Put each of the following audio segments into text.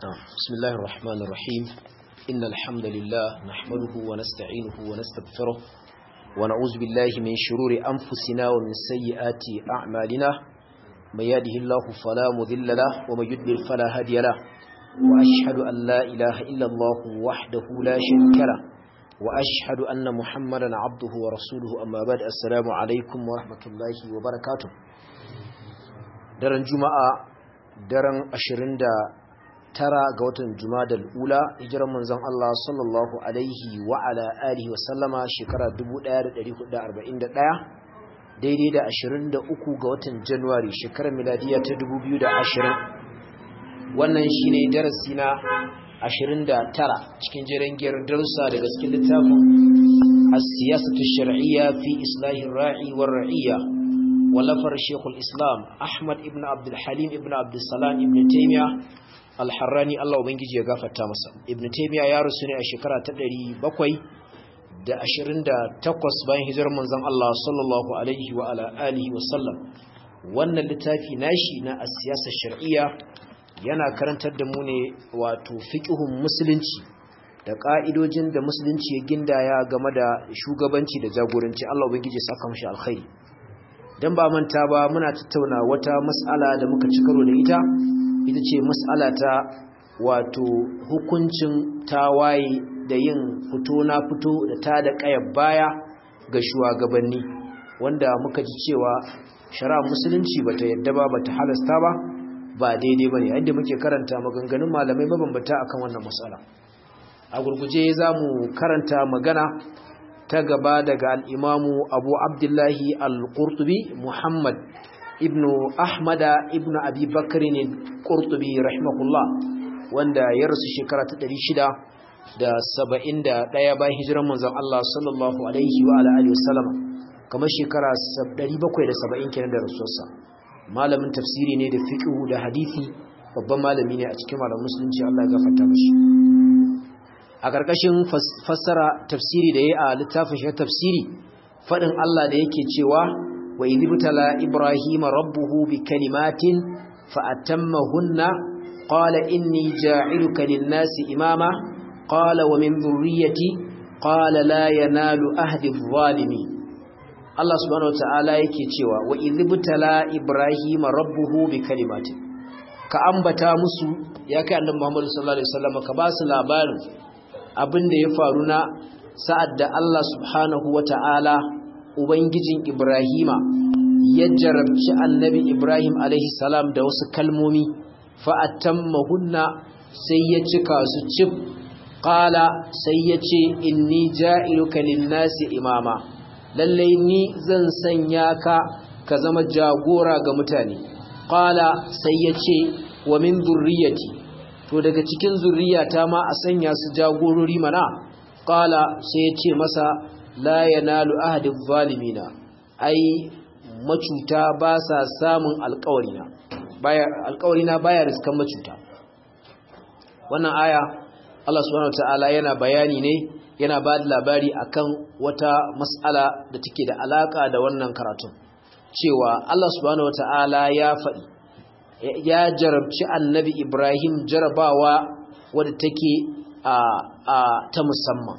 بسم الله الرحمن الرحيم إن الحمد لله نحمده ونستعينه ونستغفره ونعوذ بالله من شرور أنفسنا ومن سيئات أعمالنا من يهده الله فلا مذل له ومن يضلل فلا هادي له وأشهد أن لا إله إلا الله وحده لا شريك له وأشهد أن محمدا عبده ورسوله أما بعد السلام عليكم ورحمة الله وبركاته daren juma'a daren 29 ga watan jumadal ula hijiran manzon Allah sallallahu alaihi wa ala alihi wa sallama shekara 1441 daidai da 23 ga watan januwari shekarar miladiya ta 2020 wannan shine darasi na 29 cikin jirangiyar darussa daga cikin littafin as-siyasatu shar'iyya fi islahi ra'i war ra'iyya ولفر شيخ الإسلام أحمد ابن عبد الحليم ابن عبد السلام ابن تيمية الحراني الله وبنجي يغفر تامسا ابن تيمية يا رسولي الشكرة تدري بقوي da 28 bayan hijirar manzon Allah sallallahu alaihi wa ala alihi wa sallam wannan littafi nashi na as-siyasa shar'iyya yana karantar da mu ne wato fiqhun musulunci da ka'idojin da musulunci ya gindaya game da shugabanci da jagoranci Allah ubangiji ya saka mishi alkhairi dan ba manta ba muna tattauna wata mas'ala da muka ci karo da ita ita ce mas'ala ta wato hukuncin tawaye da yin fito na fito da ta da kayar baya ga shugabanni wanda muka ji cewa shari'a musulunci bata yadda ba bata halasta ba ba daidai bane yadda muke karanta maganganun malamai mabambata akan wannan mas'ala a gurguje zamu karanta magana ta gaba daga al'imamu abu abdullahi al-ƙurtubi muhammad ibn ahmada ibn abi bakari ne ƙurtubi rahimahullah wanda ya rasu shekara ta ɗari shida da saba'in da ɗaya bayan hijiran manzan Allah sallallahu alaihi wa alaihi wasallam kamar shekara ɗari bakwai da saba'in kenan da rasuwarsa malamin tafsiri ne da fiƙihu da hadithi babban malami ne a cikin malamin musulunci Allah ya gafarta mashi a ƙarƙashin fassara tafsiri da ya a littafin shi tafsiri faɗin Allah da yake cewa wa idibtala ibrahima rabbuhu bi kalimatin fa atammahunna qala inni ja'iluka lin-nasi imama qala wa min dhurriyyati qala la yanalu ahdi adh-dhalimin Allah subhanahu wa ta'ala yake cewa wa idibtala ibrahima rabbuhu bi kalimatin ka ambata musu ya kai annabi Muhammad sallallahu alaihi wasallam ka ba su labarin abin da ya faru na sa'ad da Allah subhanahu wa ta'ala Ubangijin Ibrahima ya jarabci annabi Ibrahim salam da wasu kalmomi fa'attan mahunna sai ya cika su cif ƙala sai ya ce inni ja'iluka linnasi imama lallai ni zan sanya ka ka zama jagora ga mutane ƙala sai ya ce wa min zurriyati to daga cikin zurriyata ma a sanya su jagorori mana qala sai ya ce masa la yanalu ahadiz zalimina ai macuta ba sa samun alƙawarina baya alƙawarina baya riskan macuta wannan aya Allah subhanahu wataala yana bayani ne yana ba da labari akan wata mas'ala da take da alaka da wannan karatun cewa Allah subhanahu wataala ya faɗi ya jarabci annabi Ibrahim jarabawa wadda take a ta musamman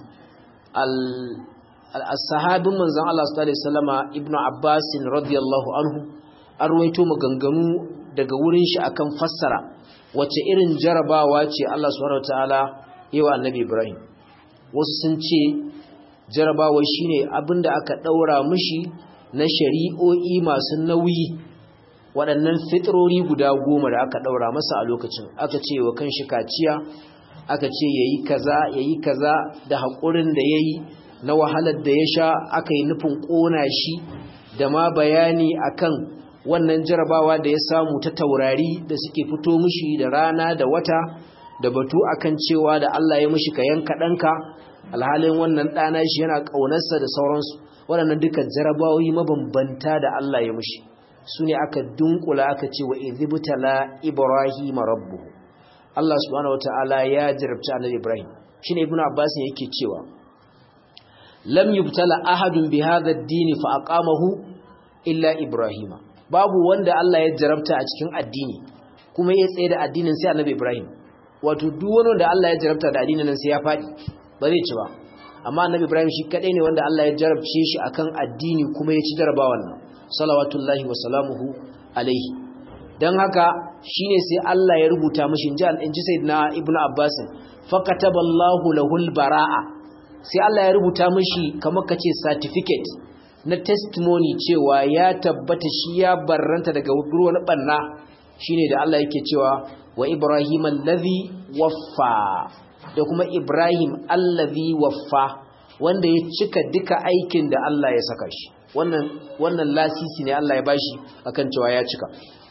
al-sahabin manzon Allah sallallahu alaihi wasallama ibnu Abbas radiyallahu anhu an ruwaito maganganu daga wurin shi akan fassara wace irin jarabawa ce Allah subhanahu wataala yawa annabi Ibrahim wasu sun ce jarabawa shine abinda aka daura mishi na shari'o'i masu nauyi waɗannan fitrori guda goma da aka ɗaura masa a lokacin aka ce wa kan shi kaciya aka ce ya yi kaza ya yi kaza da haƙurin da ya yi na wahalar da ya sha aka yi nufin ƙona shi da ma bayani akan wannan jarabawa da ya samu ta taurari da suke fito mushi da rana da wata da batu akan cewa da Allah ya mushi ka yanka ɗanka alhalin wannan ɗana shi yana ƙaunarsa da sauransu waɗannan duka jarabawoyi mabambanta da Allah ya mushi su ne aka dunkula aka ce wa izibtala ibrahim rabbuhu Allah subhanahu wataala ya jarabta annabi ibrahim shine ibnu abbas yake cewa lam yubtala ahadun bi hadha ad-din fa aqamahu illa ibrahima babu wanda Allah ya jarabta a cikin addini kuma ya tsaye da addinin sai annabi ibrahim wato duk wani wanda Allah ya jarabta da addinin nan sai ya fadi ba zai ci ba amma annabi Ibrahim shi kadai ne wanda Allah ya jarabce shi akan addini kuma ya ci jarabawan nan salawatullahi wa salamuhu alaihi dan haka shine sai Allah ya rubuta mishi inji inji sayyidina ibnu abbas fakataballahu lahul baraa sai Allah ya rubuta mishi kamar kace certificate na testimony cewa ya tabbata shi ya barranta daga wani banna shine da Allah yake cewa wa ibrahim allazi waffa da kuma ibrahim allazi waffa wanda ya cika duka aikin da Allah ya saka shi wannan wannan lasisi ne Allah ya bashi akan cewa ya cika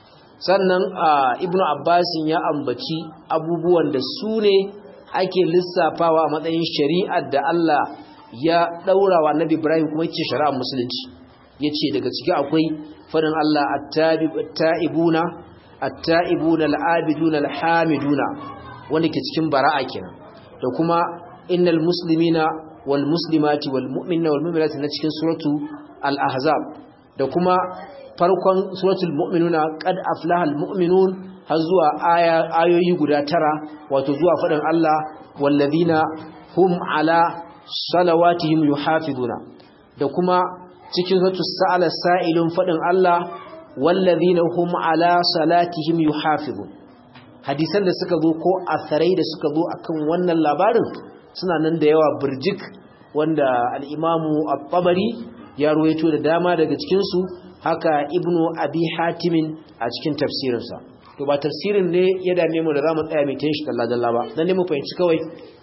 sannan ibnu abbasin ya ambaci abubuwan da su ne ake lissafawa a matsayin shari'ar da Allah ya daura wa annabi ibrahim kuma yace shari'ar musulunci yace daga ciki akwai farin Allah at-ta'ibuna at-ta'ibuna al-abiduna al-hamiduna wanda ke cikin bara'a kenan da kuma innal muslimina wal muslimati wal mu'minina wal mu'minati na cikin suratu al-ahzab da kuma farkon suratul mu'minuna qad aflaha al-mu'minun har zuwa ayoyi guda tara wato zuwa fadin Allah wallazina hum ala salawatihim yuhafizuna da kuma cikin suratul sa'ala sa'ilun fadin Allah wallazina hum ala salatihim yuhafizun hadisan da suka zo ko asarai da suka zo akan wannan labarin suna nan da yawa burjik wanda al-imamu at-tabari ya ruwaito da dama daga cikin su haka ibnu abi hatimin a cikin tafsirinsa to ba tafsirin ne ya dame mu da zamu tsaya mai tayin shi dalla dalla ba dan ne mu fahimci kawai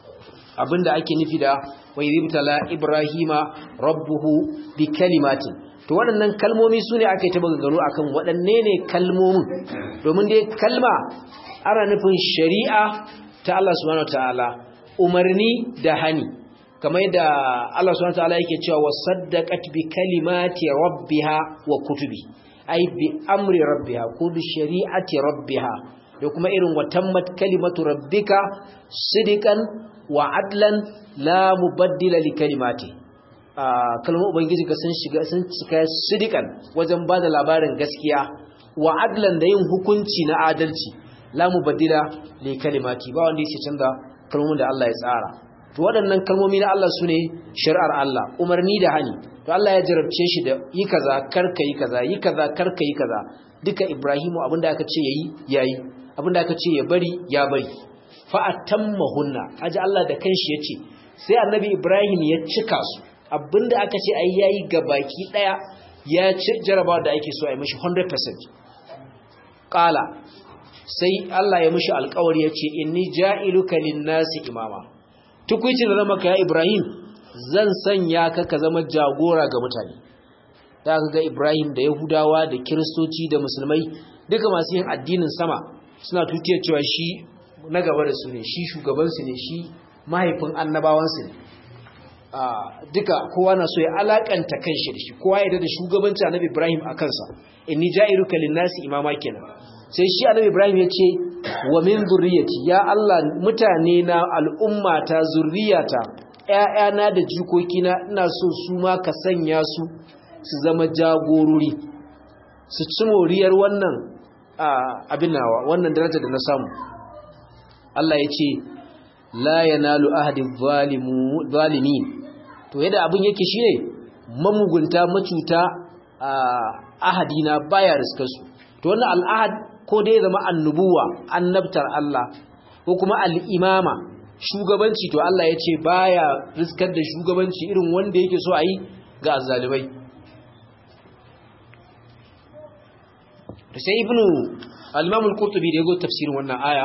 abinda ake nufi da wa yibtala ibrahima rabbuhu bi kalimatin to waɗannan kalmomi sune aka yi ta bagagano akan waɗanne ne kalmomin domin dai kalma ana nufin shari'a ta Allah subhanahu wataala umarni da hani kamar da Allah subhanahu wataala yake cewa wasaddaqat bi kalimati rabbiha wa kutubi ai bi amri rabbiha ko bi shari'ati rabbiha da kuma irin watammat kalimatu rabbika sidikan wa adlan la mubaddila li kalimati kalmar ubangiji ka sun shiga sun cika sidikan wajen bada labarin gaskiya wa adlan da yin hukunci na adalci la mubaddila li kalimati ba wanda yake canza kalmomin da Allah ya tsara to waɗannan kalmomi na Allah sune shari'ar Allah umarni da hani to Allah ya jarabce shi da yi kaza karka yi kaza yi kaza karka yi kaza duka Ibrahimu abinda aka ce yayi yayi abinda aka ce ya bari ya bari fa atammahunna aji Allah da kanshi yace sai annabi Ibrahim ya cika su abinda aka ce ai yayi gabaki daya ya ci jarabawa da ake so a yi mishi 100% qala sai Allah ya mishi alƙawari yace inni ja'iluka lin-nasi imama tukuici da zama ka Ibrahim zan sanya ka ka zama jagora ga mutane da aka ga Ibrahim da Yahudawa da Kiristoci da Musulmai duka masu yin addinin sama suna tutiyar cewa shi na gaba da su ne shi shugabansu ne shi mahaifin annabawansu ne duka kowa na so ya alakanta kanshi da shi kowa ya da shugabanci annabi Ibrahim a kansa inni ja'iruka lin-nasi imama kenan sai shi annabi Ibrahim ya ce wa min zurriyati ya Allah mutane na al'umma ta zurriyata ƴaƴana da jikokina ina so su ma ka sanya su su zama jagorori su ci moriyar wannan abin nawa wannan daraja da na samu Allah ya ce la yanalu ahadi zalimin to yadda abin yake shine mamugunta macuta ahadina baya riskar su to wannan al'ahad ko dai zama annubuwa annabtar Allah ko kuma al'imama shugabanci to Allah ya ce baya riskar da shugabanci irin wanda yake so a yi ga azzalibai sai ibnu al-imam al-qurtubi da yago tafsirin wannan aya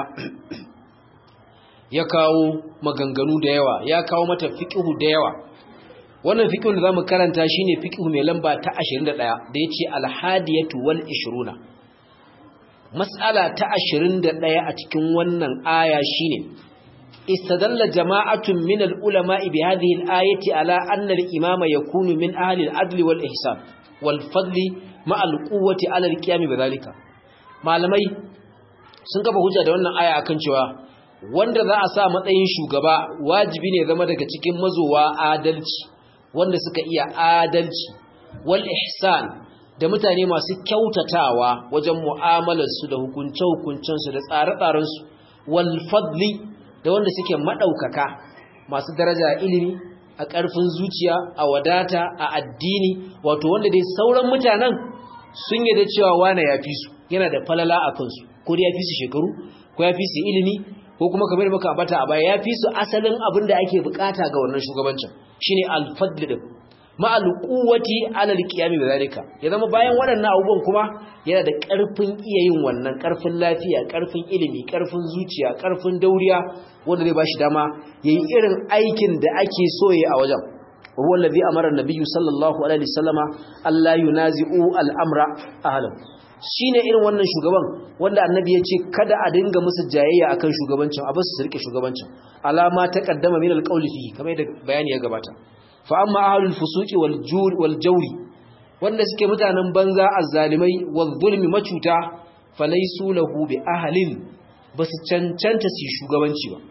ya kawo maganganu da yawa ya kawo mata fiqhu da yawa wannan fiqhun da zamu karanta shine fiqhu mai lamba ta 21 da yace al-hadiyatu wal 20 mas'ala ta 21 a cikin wannan aya shine istadalla jama'atun min al-ulama'i bi hadhihi al-ayati ala anna al-imama yakunu min ahli al-adl wal ihsan wal fadli ma al-quwwati ala al-qiyam bidhalika malamai sun kafa hujja da wannan aya akan cewa wanda za a sa matsayin shugaba wajibi ne zama daga cikin mazowa adalci wanda suka iya adalci wal ihsan da mutane masu kyautatawa wajen mu'amalarsu da hukunce-hukuncensu da tsare-tsarensu wal fadli da wanda suke madaukaka masu daraja ilimi a ƙarfin zuciya a wadata a addini wato wanda dai sauran mutanen sun da cewa wane ya fi su yana da falala a kansu ko dai ya fi su shekaru ko ya fi su ilimi ko kuma kamar maka ambata a baya ya fi su asalin abin da ake bukata ga wannan shugabancin shine al-fadl din ma al-quwwati ala al-qiyam bi zalika ya zama bayan waɗannan abubuwan kuma yana da ƙarfin iya yin wannan ƙarfin lafiya ƙarfin ilimi ƙarfin zuciya ƙarfin dauriya wanda zai bashi dama yayi irin aikin da ake so yayi a wajen huwa allazi amara an-nabiy sallallahu alaihi wasallama alla yunazi'u al-amra ahlahu shine irin wannan shugaban wanda annabi ya ce kada a dinga musu jayayya akan shugabancin a basu su rike shugabancin alama ta kaddama min alqawli fi kamar yadda bayani ya gabata fa amma ahlul fusuqi wal juri wal jawri wanda suke mutanen banza azzalimai wal zulmi macuta falaysu lahu bi ahlin basu cancanta su shugabanci ba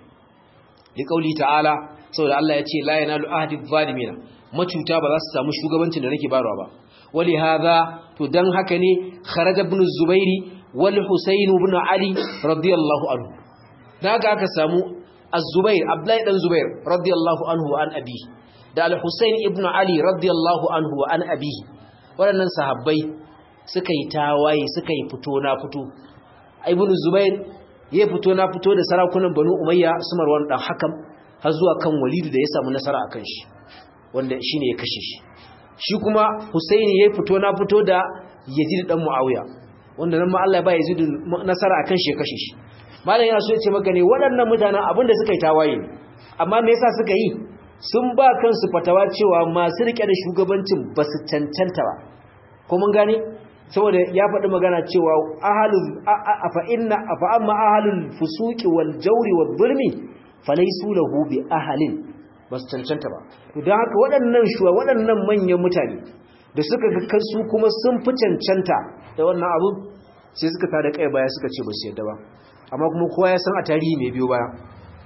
li qawli ta'ala saboda Allah ya ce la yanalu ahdi zalimina macuta ba za su samu shugabancin da nake barwa ba ولهذا تدن هكني خرج ابن الزبير والحسين بن علي رضي الله عنه daga aka samu az-zubair abdullahi dan zubair radiyallahu anhu wa an abi da al-husayn ibn ali radiyallahu anhu wa an abi waɗannan sahabbai suka yi tawaye suka yi fito na fito ibn zubair ya fito na fito da sarakunan banu umayya su marwan dan hakam har zuwa kan walidu da ya samu nasara akan shi wanda shine ya kashe shi shi kuma Husaini ya fito na fito da Yazid dan Muawiya wanda nan ma Allah ya ba Yazid nasara akan shi ya kashe shi malam yana so ya ce maka ne waɗannan mutanen abinda suka yi tawaye amma me yasa suka yi sun ba kansu fatawa cewa masu rike da shugabancin ba su cancanta ba ko mun gane saboda ya faɗi magana cewa ahalul afa inna afa amma ahalul fusuqi wal jawri wal zulmi falaysu lahu bi ahalin ba su cancanta ba don haka waɗannan shuwa waɗannan manyan mutane da suka ga kansu kuma sun fi cancanta da wannan abu sai suka tada kai baya suka ce ba su yadda ba amma kuma kowa ya san a tarihi mai biyo baya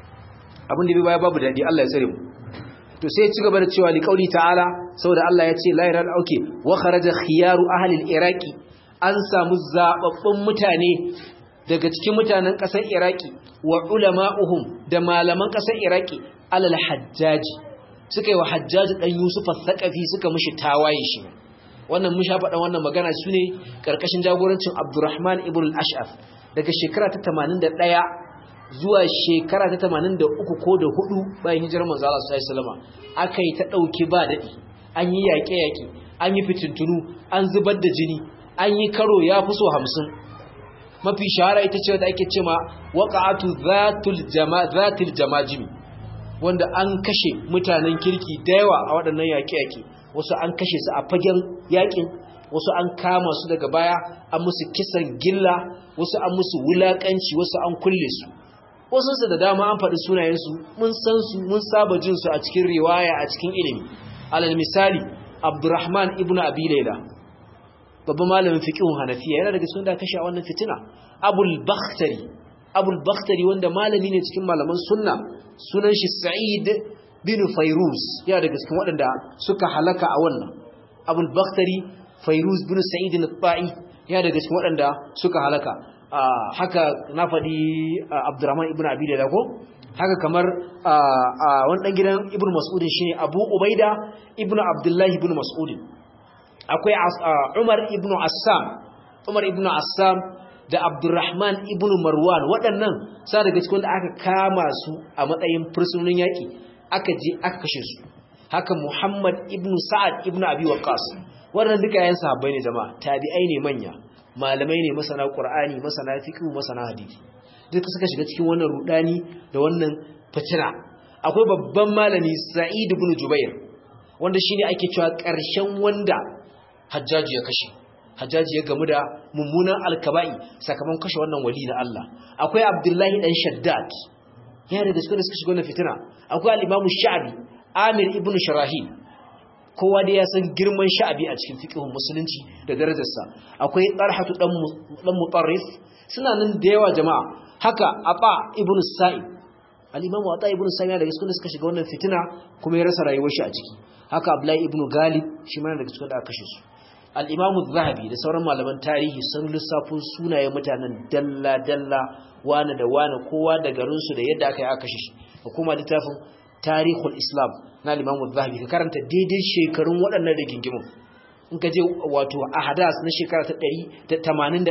abin da biyo baya babu daɗi Allah ya tsare mu to sai ya ci gaba da cewa li qauli ta'ala saboda Allah ya ce la ilaha auke wa kharaja khiyaru ahli al-iraqi an samu zababbun mutane daga cikin mutanen ƙasar iraki wa ulama'uhum da malaman ƙasar iraki alal hajjaji suka yi wa hajjaji ɗan yusufa saƙafi suka mushi tawaye shi wannan mun sha faɗa wannan magana su ne ƙarƙashin jagorancin abdurrahman ibn al-ash'af daga shekara ta 81 zuwa shekara ta 83 ko da 4 bayan hijirar manzo Allah sallallahu alaihi wasallam aka yi ta ɗauki ba daɗi an yi yaƙe-yaƙe an yi fitintunu an zubar da jini an yi karo ya fi so hamsin mafi shahara ita ce da ake cema waƙa'atu zatul jamajimi wanda an kashe mutanen kirki da yawa a waɗannan yaƙe-yaƙe wasu an kashe su a fagen yaƙin wasu an kama su daga baya an musu kisan gilla wasu an musu wulaƙanci wasu an kulle su wasu su da dama an faɗi sunayensu mun san su mun saba jin su a cikin riwaya a cikin ilimi alal misali abdurrahman ibnu abi laila babban malamin fiqhun hanafiya yana daga cikin da kashe a wannan fitina abul bakhtari abul bakhtari wanda malami ne cikin malaman sunna sunan shi sa'id bin fairuz yana daga cikin waɗanda suka halaka a wannan abul bakhtari fairuz bin sa'id al-ta'i yana daga cikin waɗanda suka halaka haka na faɗi abdurrahman ibn abi da ko haka kamar wani ɗan gidan ibn mas'udin shine abu ubaida ibn abdullahi ibn mas'udin akwai Umar ibn Assam Umar ibn Assam da Abdurrahman ibn Marwan waɗannan sa daga cikin da aka kama su a matsayin fursunonin yaƙi aka je aka kashe su haka Muhammad ibn Sa'ad ibn Abi Waqqas waɗannan duka yayin sahabbai ne jama'a tabi'ai ne manya malamai ne masana Qur'ani masana fiqh masana hadisi duka suka shiga cikin wannan rudani da wannan fitina akwai babban malami Sa'id ibn Jubair wanda shine ake cewa ƙarshen wanda hajjaji ya kashe hajjaji ya gamu da mummunan alkaba'i sakamakon kashe wannan wali na Allah akwai abdullahi dan shaddad ya da suka suka shiga wannan fitina akwai al-imamu sha'bi amir ibn sharahi kowa da ya san girman sha'bi a cikin fiqhun musulunci da darajarsa akwai tarhatu dan dan mutarrif suna nan da yawa jama'a haka aba ibn sa'id al-imamu ata ibn sa'id da suka suka shiga wannan fitina kuma ya rasa rayuwar shi a ciki haka abdullahi ibn galib shi ma daga cikin da aka kashe su al-imamu zahabi da sauran malaman tarihi sun lissafo sunayen mutanen dalla dalla wane da wane kowa da garinsu da yadda aka yi aka kashe shi da kuma littafin tarihul islam na al-imamu zahabi ka karanta daidai shekarun waɗannan rigingimun in ka je wato a hadas na shekara ta 181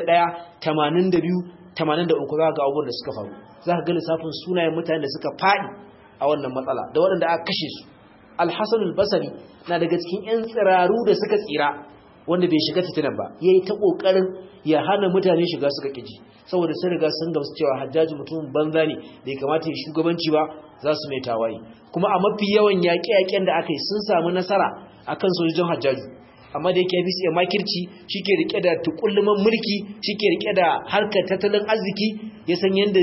82 83 za ka ga abubuwan da suka faru za ka ga lissafin sunayen mutanen da suka faɗi a wannan matsala da waɗanda aka kashe su alhassan albasari na daga cikin 'yan tsiraru da suka tsira wanda bai shiga fitinan ba ya yi ta ƙoƙarin ya hana mutane shiga suka ƙiji saboda sun riga sun gamsu cewa hajjaji mutumin banza ne da ya kamata ya shugabanci ba za su mai tawaye kuma a mafi yawan yaƙe-yaƙen da aka yi sun samu nasara akan sojojin hajjaji amma da yake bisa makirci shike rike da tukulluman mulki shike rike da harkar tattalin arziki ya san yanda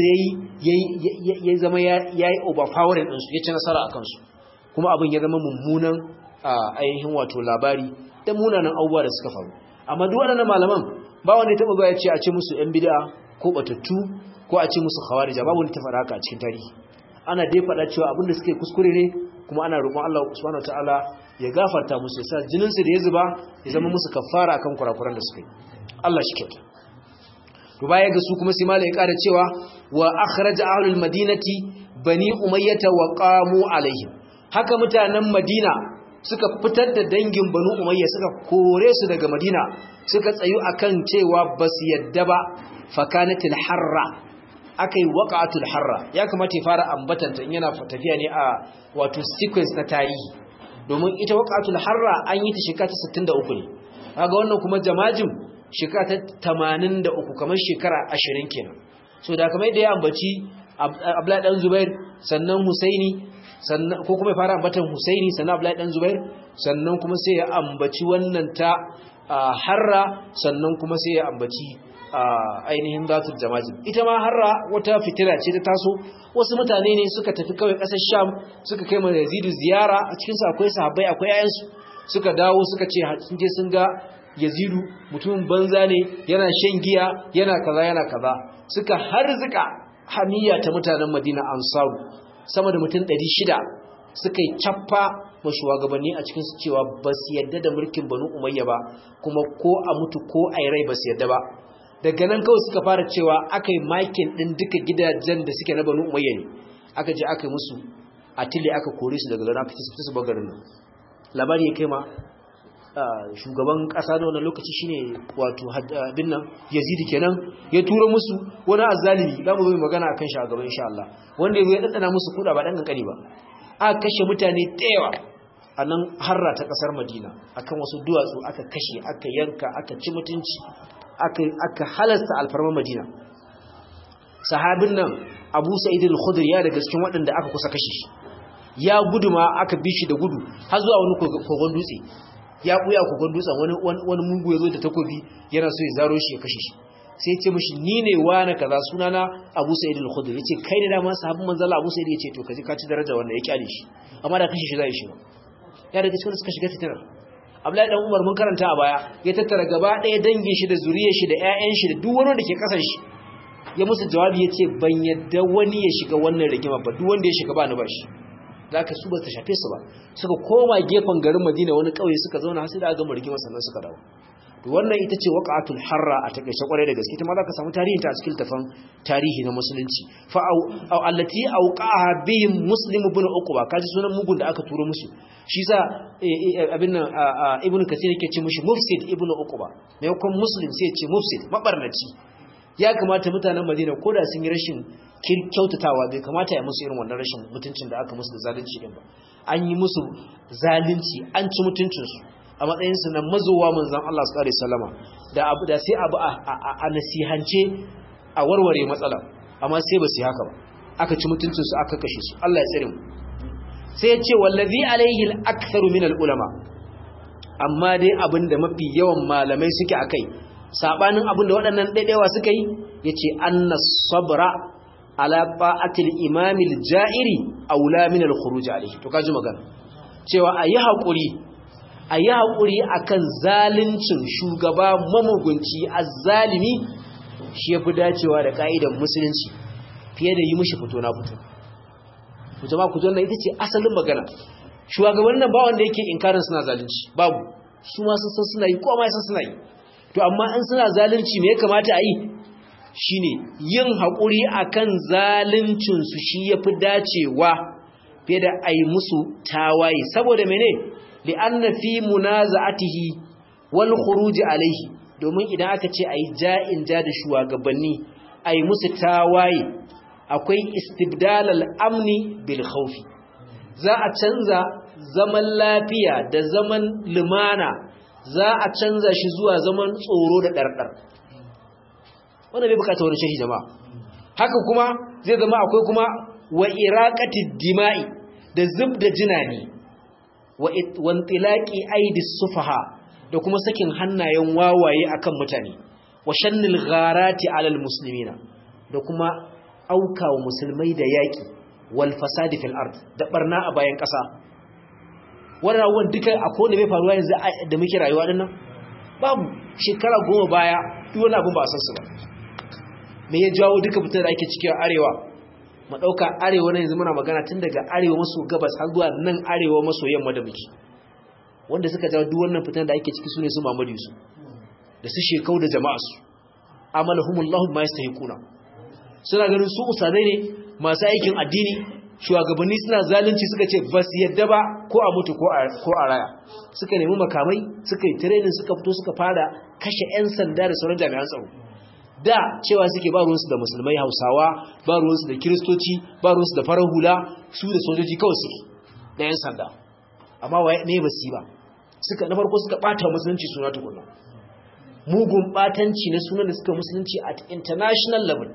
yayi ya zama yayi overpowering din su ya ci nasara akan su kuma abin ya zama mummunan ainihin wato labari da munanan abubuwa da suka faru amma duk waɗannan malaman ba wanda ya taba ga ya ce a ce musu yan bid'a ko batattu ko a ce musu khawarija babu wanda ta faɗa haka a cikin tarihi ana dai faɗa cewa abin da suke kuskure ne kuma ana roƙon Allah subhanahu wataala ya gafarta musu ya sa jinin su da ya zuba ya zama musu kafara akan kurakuran da suka yi Allah shi kyauta to baya ga su kuma sai malai ya ƙara cewa wa akhraja ahlul madinati bani umayyah wa qamu alaihim haka mutanen madina suka fitar da dangin banu umayya suka kore su daga madina suka tsayu akan cewa basu yadda ba fakanatil harra aka yi waƙatul harra ya kamata ya fara ambatanta in yana tafiya ne a wato sequence na tarihi domin ita waƙatul harra an yi ta shekara ta 63 ne kaga wannan kuma jamajin shekara ta 83 kamar shekara 20 kenan so da kamar yadda ya ambaci Abdullahi dan Zubair sannan Husaini sannan ko kuma ya fara ambatan Husaini sannan Abdullahi dan Zubair sannan kuma sai ya ambaci wannan ta harra sannan kuma sai ya ambaci ainihin zatul jamajin ita ma harra wata fitira ce ta taso wasu mutane ne suka tafi kawai ƙasar sham suka kai mai yazidu ziyara a cikinsu akwai sahabbai akwai yayansu suka dawo suka ce sun je sun ga yazidu mutumin banza ne yana shan giya yana kaza yana kaza suka harzuka hamiya ta mutanen madina ansaru sama da mutum 600 suka yi cappa ma shugabanni a cikin su cewa ba su yadda da mulkin banu umayya ba kuma ko a mutu ko a yi rai ba su yadda ba daga nan kawai suka fara cewa aka yi makin ɗin duka gidajen da suke na banu umayya ne aka je aka yi musu a tile aka kore su daga garin aka ci su bagarin nan labari ya kai ma shugaban ƙasa na wannan lokaci shine wato bin nan yazidi kenan ya tura musu wani azzalimi za mu zo magana akan shi a gaban insha Allah wanda ya zo ya ɗanɗana musu kuɗa ba ɗan kankani ba aka kashe mutane da yawa a nan harra ta ƙasar madina akan wasu duwatsu aka kashe aka yanka aka ci mutunci aka halasta alfarmar madina sahabin nan abu sa'id al-khudri ya daga cikin waɗanda aka kusa kashe shi ya gudu ma aka bi shi da gudu har zuwa wani kogon dutse ya buya kogon dutsen wani wani mugu ya zo da takobi yana so ya zaro shi ya kashe shi sai ya ce mishi ni ne wani kaza sunana abu sa'id al-khudri yace kai ne dama sahabin manzo Allah abu sa'id yace to kaji ka ci daraja wannan ya kyale shi amma da kashe shi zai shi ya daga cikin suka shiga fitinar Abdullahi dan Umar mun karanta a baya ya tattara gaba ɗaya dangin shi da zuriyar shi da ƴaƴan shi da duk wani da ke kasan shi ya musu jawabi yace ban yadda wani ya shiga wannan rigima ba duk wanda ya shiga ba ni ba shi zaka su ba ta shafe su ba suka koma gefen garin Madina wani kauye suka zauna har sai da aka gama rigima sannan suka dawo to wannan ita ce waqatul harra a takeice kwarai da gaske ita ma zaka samu tarihin ta a cikin tafan tarihi na musulunci fa au allati auqaha bihim muslim ibn uqba kaji sunan mugun da aka turo musu shi sa abin nan ibn kathir yake ce mushi mufsid ibn uqba maimakon muslim sai ya ce mufsid mabarnaci ya kamata mutanen madina koda sun yi rashin kyautatawa bai kamata ya musu irin wannan rashin mutuncin da aka musu da zalunci din ba an yi musu zalunci an ci mutuncinsu a matsayinsu na mazowa manzan Allah su ƙare salama da abu da sai abu a nasihance a warware matsala amma sai ba su yi haka ba aka ci mutuncinsu aka kashe su Allah ya tsere mu sai ya ce wallazi alaihi al-aktharu min al-ulama amma dai abin da mafi yawan malamai suke akai sabanin abin da waɗannan daidaiwa suka yi yace anna sabra ala ta'atil imam al-ja'iri aula min al-khuruj alaihi to kaji magana cewa ayi hakuri a yi haƙuri a kan zalincin shugaba mamugunci a zalimi shi ya fi dacewa da ƙa'idan musulunci fiye da yi mushi fito na fito fito ma fito na ita ce asalin magana shugaban nan ba wanda yake inkarin suna zalunci babu su ma sun san suna yi ko ma san suna yi to amma in suna zalunci me ya kamata a yi shine yin haƙuri akan zaluncin su shi yafi dacewa fiye da ai musu tawaye saboda mene li'anna fi munaza'atihi wal khuruj alayhi domin idan aka ce ayi ja'in ja da shugabanni ayi musu tawaye akwai istibdal al-amni bil khawfi za a canza zaman lafiya da zaman lumana za a canza shi zuwa zaman tsoro da dardar wannan bai bukata wani shahi jama'a haka kuma zai zama akwai kuma wa iraqatid dima'i da zubda jinani wa wantilaqi aidis sufaha da kuma sakin hannayen wawaye akan mutane wa shannil gharati alal muslimina da kuma auka wa musulmai da yaki wal fasadi fil ard da barna a bayan kasa wannan abubuwan duka akwai wanda bai faruwa yanzu da muke rayuwa dinnan babu shekara goma baya duk wani abun ba a san su ba me ya jawo duka fitar da ake ciki a arewa mu dauka arewa na yanzu muna magana tun daga arewa maso gabas har zuwa nan arewa maso yamma da muke wanda suka jawo duk wannan fitar da ake ciki sune su Muhammadu Yusuf da su shekau da jama'a su amalahumullahu ma yastahiquna suna ganin su usadai ne masu aikin addini shugabanni suna zalunci suka ce bas yadda ba ko a mutu ko a ko a raya suka nemi makamai suka yi training suka fito suka fara kashe 'yan sanda da sauran jami'an tsaro da cewa suke ba ruwansu da musulmai hausawa ba ruwansu da kiristoci ba ruwansu da farar hula su da sojoji kawai suke da 'yan sanda amma waye ne ba su yi ba suka na farko suka bata musulunci suna tukuna mugun batanci na sunan da suka musulunci at international level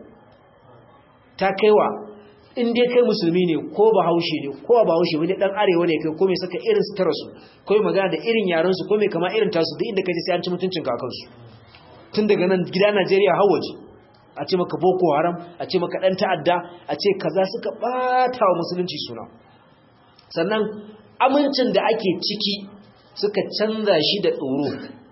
ta kaiwa in dai kai musulmi ne ko bahaushe ne ko ba bahaushe wani dan arewa ne kai ko mai saka irin sutura su ko mai magana da irin yaran su ko mai kama irin tasu duk inda kaje sai an ci mutuncin kakansu tun daga nan gida Najeriya har waje a ce maka boko haram a ce maka dan ta'adda a ce kaza suka bata wa musulunci suna sannan amincin da ake ciki suka canza shi da tsoro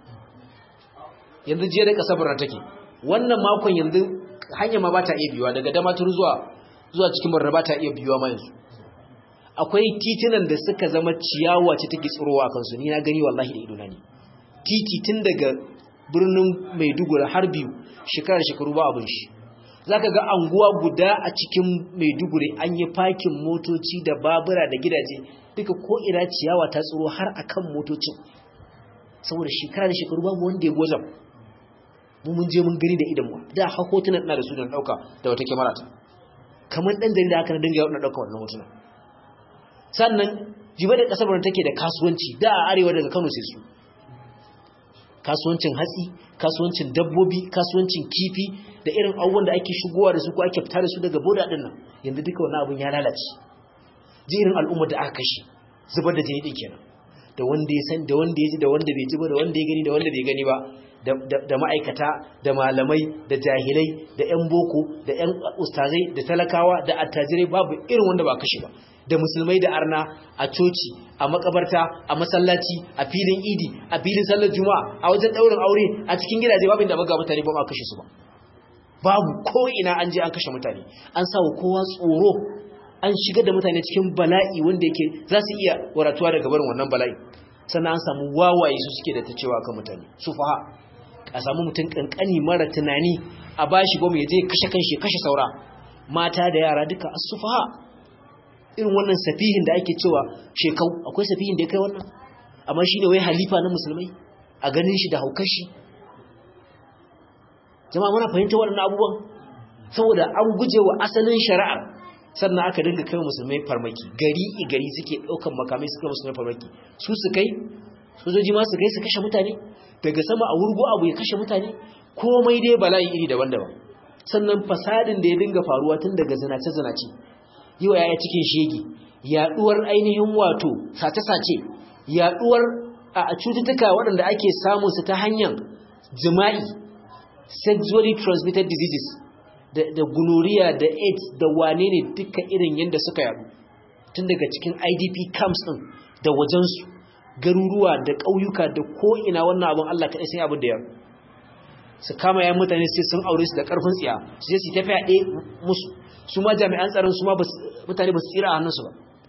yanzu jiya da kasabar take wannan makon yanzu hanya ma bata iya biyuwa daga damatur zuwa zuwa cikin barna bata iya biyuwa ma yanzu akwai titunan da suka zama ciyawa ce take tsirowa a kansu ni na gani wallahi da idona ne titi tun daga birnin Maiduguri har biyu shekarar shekaru ba abin shi zaka ga anguwa guda a cikin Maiduguri an yi fakin motoci da babura da gidaje duka ko ina ciyawa ta tsiro har akan motocin saboda shekarar shekaru babu wanda ya gozam mu mun je mun gani da idan mu da ha hotunan ina da su dan dauka da wata kyamara ta kamar dan jarida haka na dinga yau na dauka wannan hotunan sannan jiba da kasar take da kasuwanci da a arewa daga Kano sai su kasuwancin hatsi kasuwancin dabbobi kasuwancin kifi da irin abubuwan da ake shigowa da su ko ake fita da su daga boda din nan yanzu duka wannan abun ya lalace ji irin al'ummar da aka kashe zubar da jini din kenan da wanda ya san da wanda ya ji da wanda bai ji ba da wanda ya gani da wanda bai gani ba da ma'aikata da malamai da jahilai da 'yan boko da 'yan ustazai da talakawa da attajirai babu irin wanda ba kashe ba da musulmai da arna a coci a makabarta a masallaci a filin idi a filin sallar juma'a a wajen daurin aure a cikin gidaje babu inda baga mutane ba ma kashe su ba babu ko ina an je an kashe mutane an sa wa kowa tsoro an shigar da mutane cikin bala'i wanda yake za su iya waratuwa daga barin wannan bala'i sannan an samu wawaye su suke da ta cewa kan mutane su faha a samu mutum kankani mara tunani a bashi goma ya je kashe kanshi kashe saura mata da yara duka asufaha irin wannan safihin da ake cewa shekau akwai safihin da ya kai wannan amma shi ne wai halifa na musulmai a ganin shi da haukar shi jama'a muna fahimta waɗannan abubuwan saboda an guje wa asalin shari'ar sannan aka dinga kai musulmai farmaki gari gari suke ɗaukan makamai suka musulmai farmaki su su kai sojoji ma su kai su kashe mutane daga sama a wurgo abu ya kashe mutane komai dai bala'i iri daban-daban sannan fasadin da ya dinga faruwa tun daga zinace-zinace yi wa yaya cikin shege yaduwar ainihin wato sace-sace yaduwar a cututtuka waɗanda ake samun su ta hanyar jima'i sexually transmitted diseases da, da gonorrhea da aids da wane ne duka irin yadda suka yadu tun daga cikin idp camps ɗin da wajensu garuruwa da ƙauyuka da ko'ina wannan abin allah kaɗai sai abin da yau su kama yan mutane sai sun aure su da ƙarfin tsiya su je su tafiya ɗaya musu su ma jami'an tsaron su ma mutane ba su tsira a hannunsu ba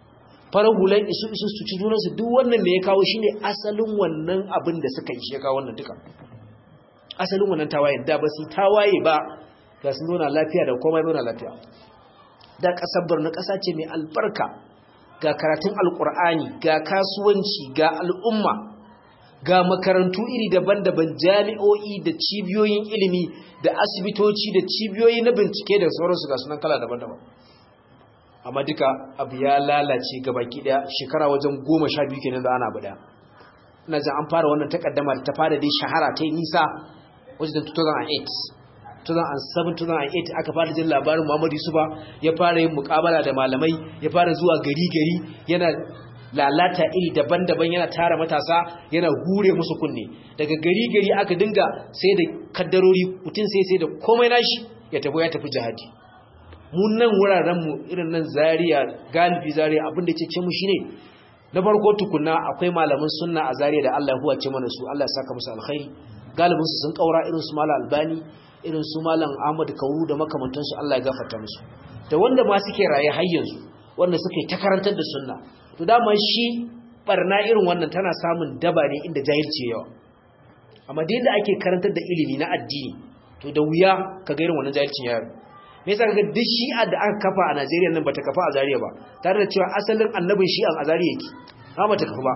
farar hulan isu isu su ci junansu duk wannan me ya kawo shine asalin wannan abin da suka yi shi ya kawo wannan duka asalin wannan tawaye da ba su tawaye ba ga sun zauna lafiya da komai zauna lafiya da ƙasar Borno ƙasa ce mai albarka ga karatun alƙur'ani ga kasuwanci ga al'umma ga makarantu iri daban-daban jami'o'i da cibiyoyin ilimi da asibitoci da cibiyoyi na bincike da sauransu ga sunan kala daban-daban amma duka abu ya lalace gabaki daya shekara wajen goma sha biyu kenan da ana abu daya ina jin an fara wannan takaddama ta fara dai shahara ta yi nisa wajen 2008 2007-2008 aka fara jin labarin Muhammadu Yusufa ya fara yin mukabala da malamai ya fara zuwa gari-gari yana lalata iri daban-daban yana tara matasa yana hure musu kunne daga gari-gari aka dinga sai da kaddarori mutum sai sai da komai nashi ya tafi ya tafi jihadi mun nan wuraren mu irin nan Zaria galibi Zaria abin da ce mu shine na farko tukunna akwai malaman sunna a Zaria da Allah ya huwace mana su Allah ya saka musu alkhairi galibin su sun kaura irin su Malam Albani irin su Malam Ahmad Kauru da makamantansu Allah ya gafarta musu da wanda ma suke raye har yanzu wanda suke ta karantar da sunna to dama shi barna irin wannan tana samun daba ne inda jahilci yawa amma da yadda ake karantar da ilimi na addini to da wuya ka ga irin wannan jahilcin yaro me yasa kaga duk shi'a da aka kafa a Najeriya nan bata kafa a Zaria ba tare da cewa asalin annabin shi'an a Zaria yake ba bata kafa ba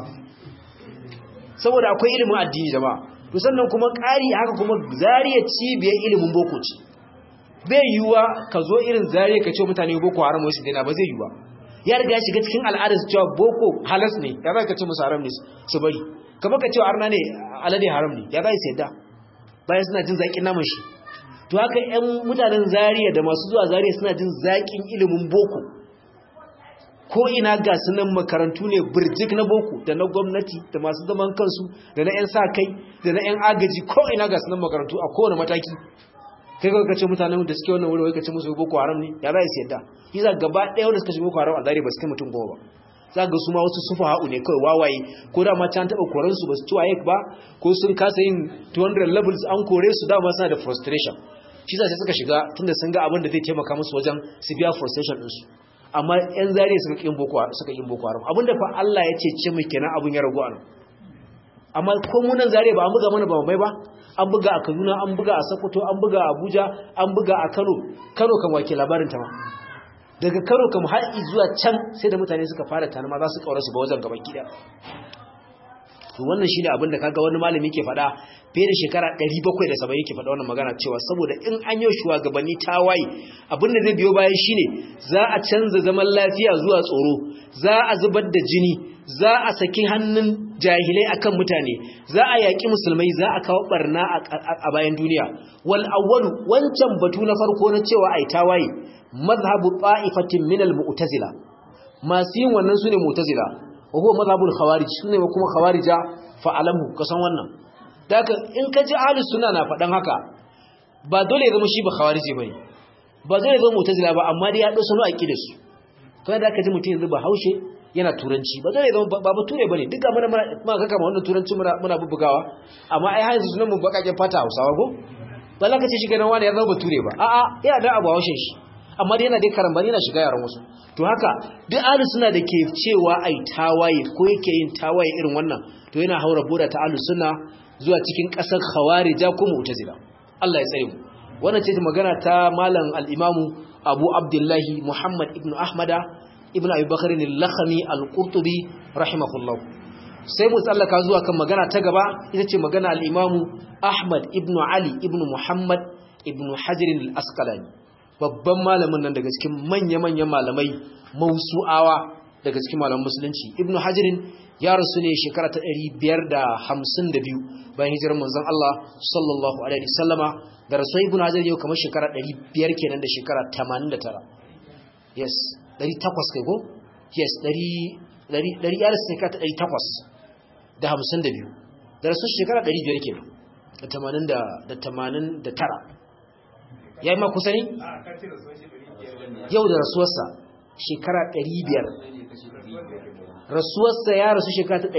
saboda akwai ilimin addini jama'a to sannan kuma ƙari haka kuma Zaria cibiyar ilimin boko ce bai yiwuwa ka zo irin Zaria ka ce mutane boko haram wai su daina ba zai yiwuwa ya riga ya shiga cikin al'adar su cewa boko halas ne ya za ka ce musu haram ne su bari kamar ka cewa arna ne alade haram ne ya za su yadda bayan suna jin zaƙin naman shi to haka 'yan mutanen zariya da masu zuwa zariya suna jin zaƙin ilimin boko ko ina ga sunan makarantu ne birjik na boko da na gwamnati da masu zaman kansu da na 'yan sa kai da na 'yan agaji ko ina ga sunan makarantu a kowane mataki kai kawai kace mutanen da suke wannan wuri wai kace musu boko haram ne ya za su yadda yasa gaba ɗaya wanda suka shiga boko haram a zariya ba su kai mutum goma ba za ga su ma wasu sufa ha'u ne kawai wawaye ko da ma can taɓa koransu ba su ci waye ba ko sun kasa yin 200 levels an kore su dama suna da frustration shi sai suka shiga tunda sun ga abin da zai taimaka musu wajen su biya frustration ɗinsu amma yan zariya suka ƙin boko suka ƙin boko haram abinda fa Allah ya ce ce mu kenan abin ya ragu a nan amma ko mu nan zariya ba an buga mana ba mai ba an buga a Kaduna an buga a Sokoto an buga a Abuja an buga a Kano Kano kan wake labarin ta ma daga karo kam har zuwa can sai da mutane suka fara tanama za su kaura su ba wajen gaban gida to wannan shine abin da kaga wani malami ke faɗa fiye da shekara 770 yake faɗa wannan magana cewa saboda in an yi shugabanni tawaye abin da zai biyo bayan shine za a canza zaman lafiya zuwa tsoro za a zubar da jini za a saki hannun jahilai akan mutane za a yaƙi musulmai za a kawo barna a bayan duniya wal awwalu wancan batu na farko na cewa ai tawaye mazhabu ta'ifatin min al-mu'tazila masu yin wannan sune mu'tazila wa huwa mazhabul khawarij sune kuma khawarija fa alamu kasan wannan daga in ka ji ahlus sunna na fadan haka ba dole ya zama shi ba khawarije bane ba dole ya zama mu'tazila ba amma dai ya dau sanu aqida su kai da ka ji mutum yanzu ba haushe yana turanci ba dole ya zama ba bature bane duka muna muna kaka ma wannan turanci muna muna bubugawa amma ai har yanzu sunan mu bakaken fata Hausawa ko ba za ka ce shi ganin wani ya zama bature ba a'a yana da abu haushin shi amma dai yana dai karambani yana shiga yaran wasu to haka duk ahlus suna da ke cewa ai tawaye ko yake yin tawaye irin wannan to yana haura boda ta ahlus sunna zuwa cikin kasar khawarija ko mu'tazila Allah ya tsare mu wannan ce magana ta malam al-imam Abu Abdullah Muhammad ibn Ahmada ibn Abi Bakr al-Lakhmi al-Qurtubi rahimahullah sai mu tsallaka zuwa kan magana ta gaba ita ce magana al-imam Ahmad ibn Ali ibn Muhammad ibn Hajar al-Asqalani babban malamin nan daga cikin manya-manyan malamai mausu'awa daga cikin malaman musulunci ibnu hajirin ya rasu ne shekara ta 552 bayan hijirar manzon Allah sallallahu alaihi wasallama da rasu ibnu hajar yau kamar shekara 500 kenan da shekara 89 yes 800 kai ko yes 100 100 ya rasu shekara ta 800 da 52 da rasu shekara 500 kenan da 80 da 89 ya yi ma kusa ne? yau da rasuwarsa shekara 500 rasuwarsa ya rasu shekara ta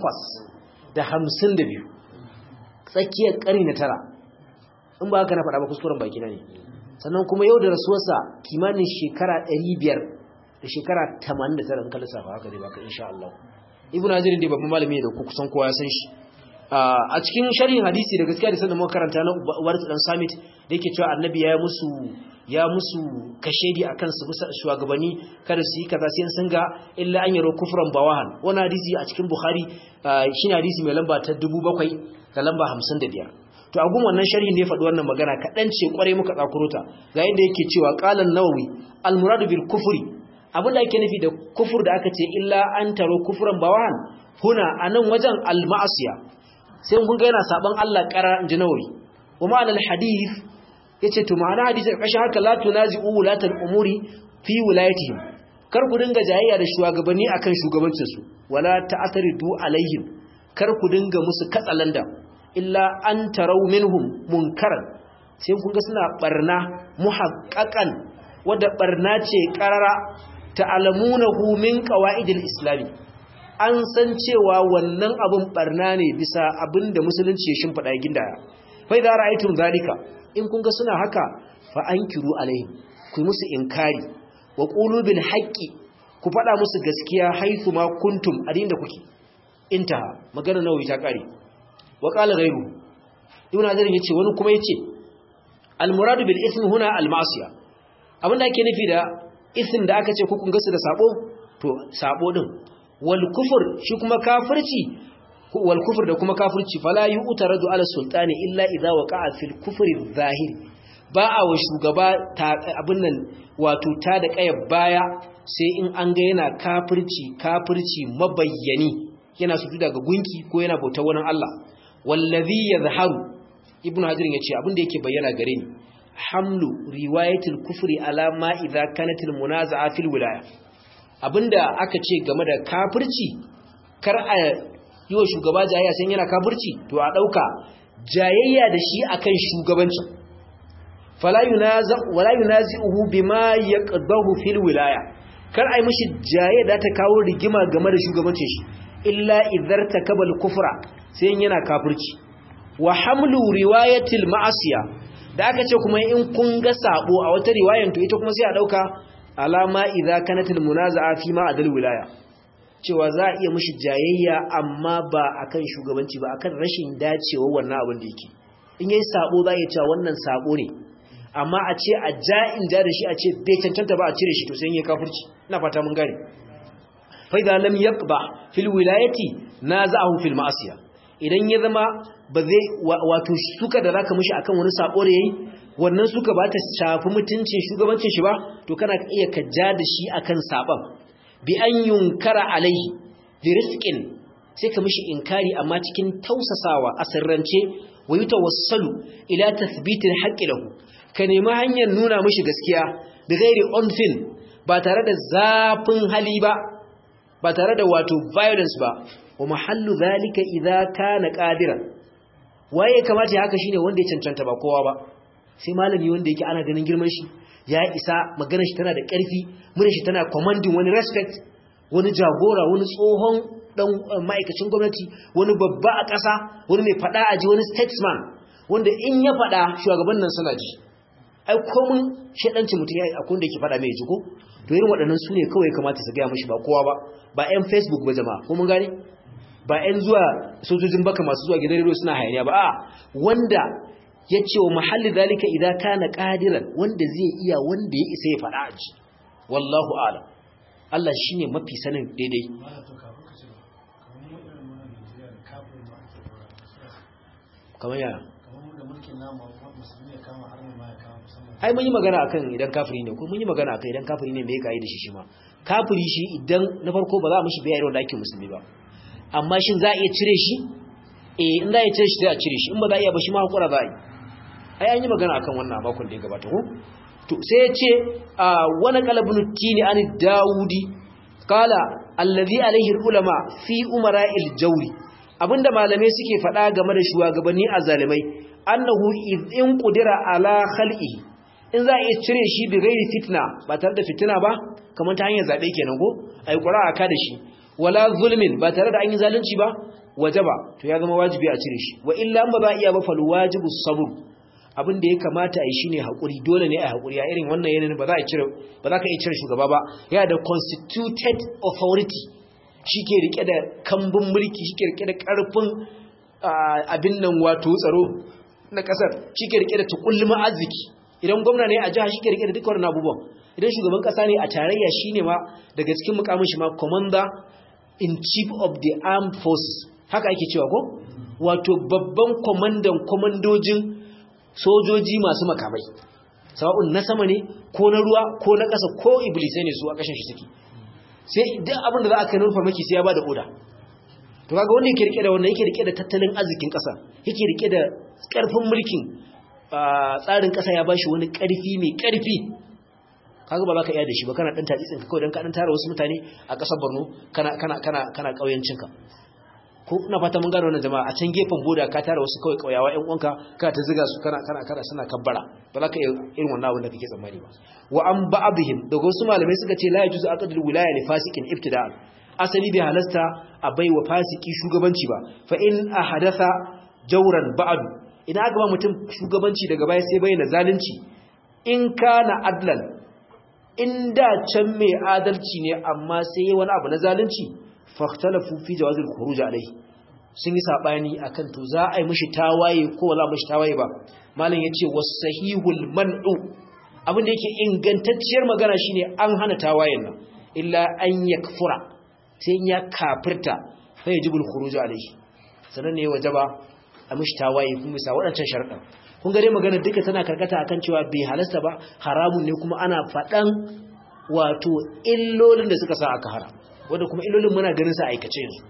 852 tsakiyar ƙari na tara in ba haka na faɗa ba kuskuren baki na ne sannan kuma yau da rasuwarsa kimanin shekara 500 da shekara 89 in ka lissafa haka dai baka insha Allah ibnu hajar dai babban malami ne da ku kusan kowa ya san shi a cikin sharhin hadisi da gaskiya da sanin mun karanta na Ubayd dan Samit da yake cewa annabi ya musu ya musu kashedi akan su musa shugabanni kada su yi kaza sai sun ga illa an yaro kufran bawahan wannan hadisi a cikin Bukhari shine hadisi mai lamba ta 7000 da lamba 55 to a gun wannan sharhin ne faɗi wannan magana kaɗan ce kwarai muka tsakuro ta ga yadda yake cewa qalan nawawi al muradu bil kufri abin da ake nufi da kufur da aka ce illa an taro kufran bawahan huna anan wajen al ma'asiya sai kun ga yana saban Allah ƙara inji nawawi wa ma'anar hadith yace to ma'ana hadisi ƙarshen haka la tunazi'u wulatal umuri fi wilayatihim kar ku dinga jayayya da shugabanni akan shugabancin su wala ta'taridu alaihim kar ku dinga musu katsalanda illa an tarau minhum munkaran sai kun ga suna barna muhaqqaqan wanda barna ce qarara ta'lamunahu min qawaidil islami an san cewa wannan abin barna ne bisa abin da musulunci ya shimfiɗa gindaya fa idza ra'aytum zalika in kun ga suna haka fa ankiru alaihim ku musu inkari wa qulu bil haqqi ku faɗa musu gaskiya haythu ma kuntum adin da kuke intaha magana nawawi ta kare wa qala ghayru ibn azar yace wani kuma yace al muradu bil ism huna al ma'siya abinda ake nufi da ism da aka ce ku kun ga su da sabo to sabo din wal kufur shi kuma kafirci wal kufur da kuma kafirci fala yu'taradu ala sultani illa idza waqa'a fil kufri zahir ba a wa shugaba abin nan wato ta da kayar baya sai in an ga yana kafirci kafirci mabayyani yana su daga gunki ko yana bautar wani Allah wallazi yadhharu ibnu hajar yace abin da yake bayyana gare ni hamlu riwayatul kufri ala ma idza kanatil munaza'a fil wilaya abinda aka ce game da kafirci kar a yi wa shugaba jayayya sai yana kafirci to a ɗauka jayayya da shi akan shugabanci fala yunaza wala yunazi'uhu bima yaqdahu fil wilaya kar ai mishi jayayya da ta kawo rigima game da shugabancin shi illa idhar takabal kufra sai yana kafirci wa hamlu riwayatil ma'asiya da aka ce kuma in kun ga sabo a wata riwayan to ita kuma sai a dauka alama idza kanatil munaza'a fi ma adal wilaya cewa za a iya mishi jayayya amma ba akan shugabanci ba akan rashin dacewa wannan abin da yake in yayi sabo za a iya cewa wannan sabo ne amma a ce a ja'in ja da shi a ce bai cancanta ba a cire shi to sai yayi kafirci ina fata mun gane fa idza lam yaqba fil wilayati naza'ahu fil ma'asiya idan ya zama ba zai wato suka da zaka mishi akan wani sabo da yayi wannan suka ba ta shafi mutuncin shugabancin shi ba to kana iya ka ja da shi akan saban bi an yunkara alaihi bi rizqin sai ka mishi inkari amma cikin tausasawa a sirrance wa yutawassalu ila tathbitil haqqi lahu ka nemi hanyar nuna mishi gaskiya da gairi unfin ba tare da zafin hali ba ba tare da wato violence ba wa mahallu zalika idza kana qadiran waye kamata ya haka shine wanda ya cancanta ba kowa ba sai malami wanda yake ana ganin girman shi ya isa maganar shi tana da ƙarfi murar shi tana commanding wani respect wani jagora wani tsohon dan ma'aikacin gwamnati wani babba a ƙasa wani mai fada aji wani statesman wanda in ya fada shugaban nan suna ji ai komun shedanci mutum ya akwai da yake fada mai ji ko to irin waɗannan su ne kawai kamata su gaya mashi ba kowa ba ba 'yan facebook ba jama'a ko mun gane ba 'yan zuwa sojojin baka masu zuwa gidan rediyo suna hayaniya ba a wanda ya ce wa mahalli zalika idan kana qadiran wanda zai iya wanda ya isa ya faɗa a ji wallahu a'lam Allah shine mafi sanin daidai kamar yana ai mun yi magana akan idan kafiri ne ko mun yi magana akan idan kafiri ne me yake da shi shi ma kafiri shi idan na farko ba za mu shi bayar da ake musulmi ba amma shin za a iya cire shi eh in za a iya cire shi sai a cire shi in ba za a iya ba shi ma hakura za a yi ai an yi magana akan wannan a makon da ya gabata ko to sai ya ce wani qalbun tini an daudi qala allazi alaihi ulama fi umara'il jawri abinda malamai suke faɗa game da shugabanni azalimai annahu in qudira ala khalqihi in za a iya cire shi bi gairi fitna ba tare da fitina ba kamar ta hanyar zabe kenan ko ai qura'a ka da shi wala zulmin ba tare da an yi zalunci ba wajaba to ya zama wajibi a cire shi wa illa ba za iya ba fal wajibu sabr abin da ya kamata a yi shine haƙuri dole ne a haƙuri a irin wannan yanayin ba za a cire ba za ka iya cire shugaba ba yana da constituted authority shi ke rike da kambun mulki shi ke rike da ƙarfin abin nan wato tsaro na ƙasar shi ke rike da tukulluma arziki idan gwamna ne a jiha shi ke rike da dukkan abubuwan idan shugaban ƙasa ne a tarayya shi ne ma daga cikin mukamin shi ma commander in chief of the armed forces haka ake cewa ko wato babban kwamandan kwamandojin sojoji masu makamai sawa'un na sama ne ko na ruwa ko na ƙasa ko iblisai ne su a ƙashin shi suke sai duk abin da za a kai nufar maki sai ya ba da oda to kaga wanda yake rike da wannan yake rike da tattalin arzikin ƙasa yake rike da ƙarfin mulkin tsarin ƙasa ya bashi wani ƙarfi mai ƙarfi kaga ba za ka iya da shi ba kana ɗan tatsitsin ka kawai don ka ɗan tara wasu mutane a ƙasar borno kana kana kana kana ƙauyencinka ko ina fata mun gano wannan jama'a a can gefen boda ka tara wasu kawai kauyawa ƴan uwanka kana ta ziga su kana kana kana suna kabbara ba za ka yi irin wannan abin da kake tsammani ba wa an ba'dihim daga wasu malamai suka ce la yajuzu aqdul wilaya li fasikin ibtida'an asali bai halasta a baiwa fasiki shugabanci ba fa in ahadatha jawran ba'du idan aka ba mutum shugabanci daga baya sai bayyana zalunci in kana adlan in da can mai adalci ne amma sai yi wani abu na zalunci fahtalafu fi jawazil khuruj alayhi sun yi sabani akan to za a yi mishi tawaye ko wala mishi tawaye ba malam yace wasahihul man'u abin da yake ingantacciyar magana shine an hana tawayen nan illa an yakfura sai ya kafirta fa yajibul khuruj alayhi sanan ne wajaba a mishi tawaye kuma bisa wadancan sharuɗan kun ga dai magana duka tana karkata akan cewa bai halasta ba haramun ne kuma ana faɗan wato illolin da suka sa aka haram wanda kuma illolin muna ganin sa aikace yanzu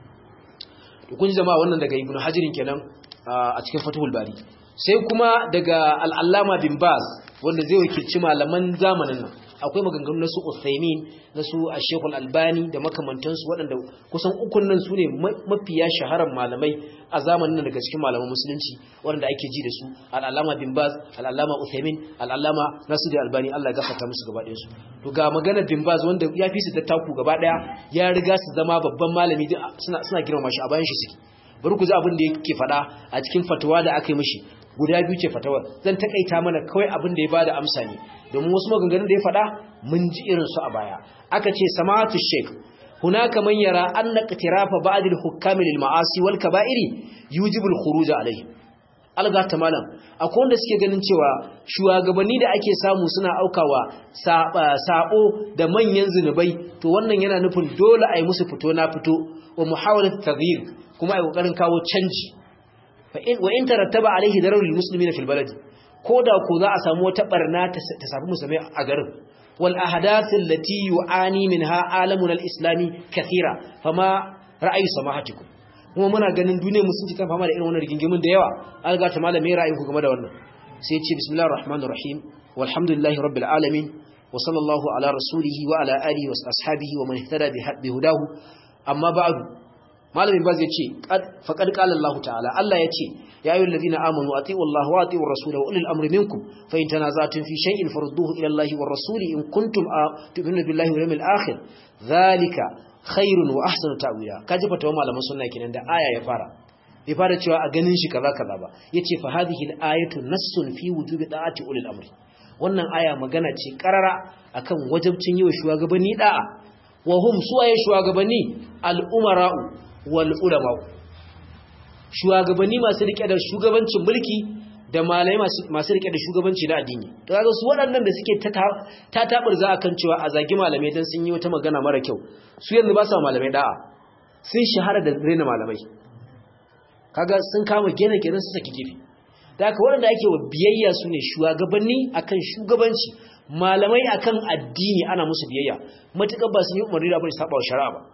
to kun jama'a wannan daga ibnu hajirin kenan a cikin fathul bari sai kuma daga al-allama bin baz wanda zai wakilci malaman zamanin nan akwai maganganu na su Uthaymin na su Sheikh Al-Albani da makamantansu waɗanda kusan ukun nan su ne mafiya shaharar malamai a zamanin nan daga cikin malaman musulunci waɗanda ake ji da su Al-Allama bin Baz Al-Allama Uthaymin Al-Allama Nasir Al-Albani Allah ya gafarta musu gaba ɗayan su to ga magana bin Baz wanda ya fi su tattaku gaba ɗaya ya riga su zama babban malami suna suna girmama shi a bayan shi suke bari ku ji abin da yake faɗa a cikin fatawa da aka yi mishi guda biyu ce fatawar zan takaita mana kawai abin da ya bada amsa ne domin wasu maganganun da ya faɗa mun ji irin su a baya aka ce samatu sheikh hunaka man yara anna qitirafa ba'd al-hukam lil ma'asi wal kaba'iri yujibu al-khuruj alayhi alga ta malam akwai wanda suke ganin cewa shugabanni da ake samu suna aukawa sabo da manyan zinubai to wannan yana nufin dole a yi musu fito na fito wa muhawalat taghyir kuma ai kokarin kawo canji wa in tarattaba alaihi dararul muslimina fil balad koda ko za a samu wata barna ta samu musulmai a garin wal ahdath allati yu'ani minha alamuna al-islami kathira fama ra'ayi samahatikum kuma muna ganin duniyar musulunci ta fama da irin wannan rigingimin da yawa alga ta malame ra'ayin ku game da wannan sai ya ce bismillahir rahmanir rahim walhamdulillahi rabbil alamin wa sallallahu ala rasulihi wa ala alihi wa ashabihi wa man ihtada bi hudahu amma ba'du malamin baz yace faqad qala Allah ta'ala Allah yace ya ayyuhal ladina amanu atiiu Allah wa atiiur rasul wa ulil amri minkum fa in tanaza'tum fi shay'in farudduhu ila Allah war rasul in kuntum tu'minuna billahi wal yawmil akhir dhalika khairun wa ahsanu ta'wila kaji fatawa malaman sunna kenan da aya ya fara bai fara cewa a ganin shi kaza kaza ba yace fa hadhihi al-ayatu nassun fi wujubi da'ati ulil amri wannan aya magana ce karara akan wajibcin yi wa shugabanni da'a wa hum suwaye shugabanni al-umara'u wal ulama shugabanni masu rike da shugabancin mulki da malai masu rike da shugabanci na addini to kaga su waɗannan da suke ta tabar za akan cewa a zagi malamai dan sun yi wata magana mara kyau su yanzu ba su malamai da'a sun shahara da rena malamai kaga sun kama gene gene su saki gefe da haka waɗanda ake wa biyayya su ne shugabanni akan shugabanci malamai akan addini ana musu biyayya matuƙar ba su yi umarni da abin saba wa shari'a ba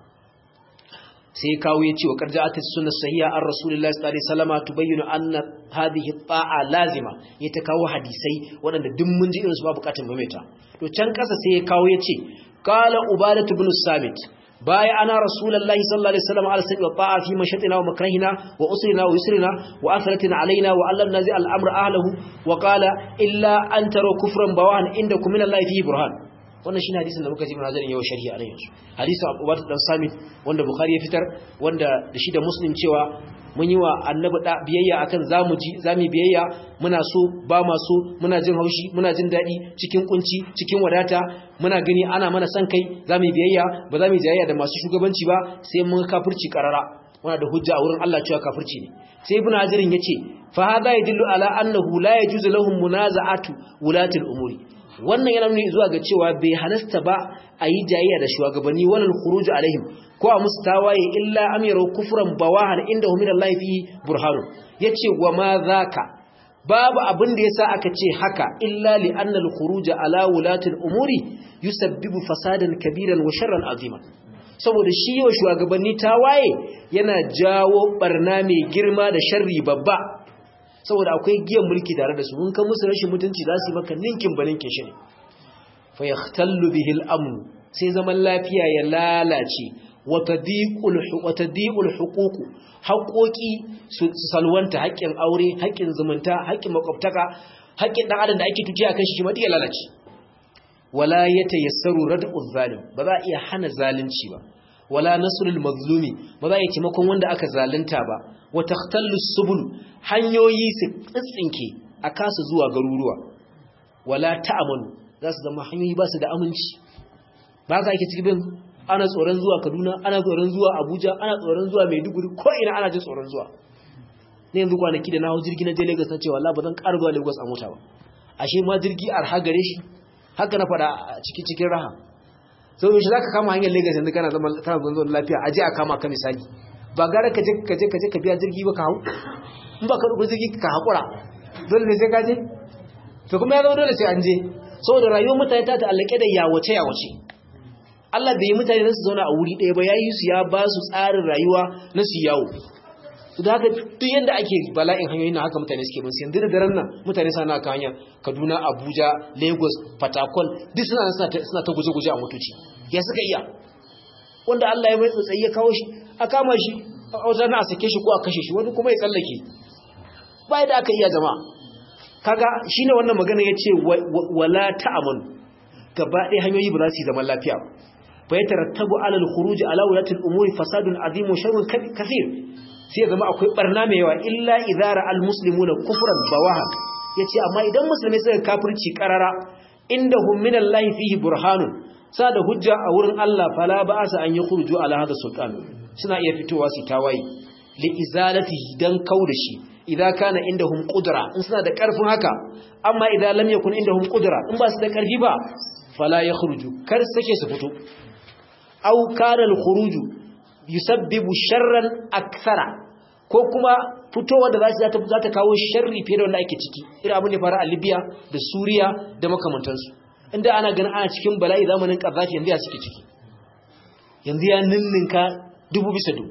sai kawo ya ce wa karja'at sunna sahiha an rasulullahi sallallahu alaihi wasallam tubayyinu anna hadhihi ta'a lazima ya ta kawo hadisai waɗanda duk mun ji irin su ba bukatun maimaita to can kasa sai ya kawo ya ce qala ubadatu ibn samit baya ana rasulullahi sallallahu alaihi wasallam ala sabi ta'a fi mashatina wa makrahina wa usrina wa yusrina wa athratina alaina wa allam nazi al-amr ahlihi wa qala illa an taru kufran bawan indakum min allahi fi burhan wannan shine hadisin da muka ji mana zarin yau sharhi a nan yanzu hadisin Abu Bakar dan Samit wanda Bukhari ya fitar wanda da shi da Muslim cewa mun yi wa annabi da biyayya akan zamu ji zamu biyayya muna so ba ma so muna jin haushi muna jin dadi cikin kunci cikin wadata muna gani ana mana san kai zamu biyayya ba zamu jayayya da masu shugabanci ba sai mun kafirci karara muna da hujja a wurin Allah cewa kafirci ne sai ibnu hajarin yace fa hadha yadullu ala annahu la yajuzu lahum munaza'atu wulatil umuri wannan yana nuni zuwa ga cewa bai halasta ba a yi jayayya da shugabanni wannan khuruju alaihim ko a musu tawaye illa amiru kufran bawahan inda hu min Allah fi burhanu yace wa ma zaka babu abin da yasa aka ce haka illa li anna al khuruj ala wulati al umuri yusabbibu fasadan kabiran wa sharran azima saboda shi yau shugabanni tawaye yana jawo barna mai girma da sharri babba saboda akwai giyan mulki tare da su mun kan musu rashin mutunci za su yi maka ninkin ba ninkin shi ne fa yahtallu bihi al-amn sai zaman lafiya ya lalace wa tadiqul wa tadiqul huquq haƙoƙi su salwanta haƙƙin aure haƙƙin zumunta haƙƙin makwabtaka haƙƙin dan adam da ake tuji akan shi ma ya lalace wala yatayassaru rad'u zalim ba za a iya hana zalunci ba wala nasrul mazlumi ba za a yi taimakon wanda aka zalunta ba wa takhtallu subul hanyoyi su tsinke a kasa zuwa garuruwa wala ta'amanu za su zama hanyoyi ba su da aminci ba ka ake cikin ana tsoron zuwa Kaduna ana tsoron zuwa Abuja ana tsoron zuwa Maiduguri ko ina ana jin tsoron zuwa ne yanzu kwanaki da na hau jirgi na je Lagos na ce wallahi ba zan ƙara zuwa Lagos a mota ba ashe ma jirgi arha gare shi haka na faɗa a cikin cikin raha sau yaushe za ka kama hanyar Lagos yanzu kana zama kana zuwa lafiya aje a kama ka misali ba gara ka je ka je ka je ka biya jirgi ba ka hau in ba ka rubu jirgi ka haƙura dole ne sai ka je to kuma ya zama dole sai an je saboda rayuwar mutane ta ta'allake da yawace yawace Allah bai yi mutane na su zauna a wuri ɗaya ba ya yi su ya ba su tsarin rayuwa na su yawo su da haka duk yadda ake bala'in hanyoyin na haka mutane suke musu yanzu da daren nan mutane suna kan hanya kaduna abuja lagos fatakol duk suna suna ta guje-guje a motoci ya suka iya wanda Allah ya mai tsotsayi ya kawo shi a kama shi a wajen na a sake shi ko a kashe shi wani kuma ya tsallake ba da aka iya jama'a kaga shine wannan magana yace wala ta'amun gaba ɗaya hanyoyi ba za su yi zaman lafiya ba fa yatarattabu ala al-khuruj ala ulati al-umuri fasadun azim wa sharrun kathir sai ya zama akwai barna mai yawa illa idara al-muslimuna kufran bawaha yace amma idan musulmai suka kafirci karara inda hum min Allah fihi burhanun sa da hujja a wurin Allah fala ba'asa an yakhruju ala hada sultan suna iya fitowa su tawaye li izalatihi dan kauda shi idan kana indahum qudra in suna da karfin haka amma idan lam yakun indahum qudra in ba su da karfi ba fala yakhruju kar sake su fito aw kana al-khuruju yusabbibu sharran akthara ko kuma fitowa da za ta za ta kawo sharri fiye da wanda ake ciki irin abin da fara a Libya da Suriya da makamantansu inda ana ganin ana cikin bala'i zamanin Gaddafi yanzu ya suke ciki yanzu ya ninninka dubu bisa dubu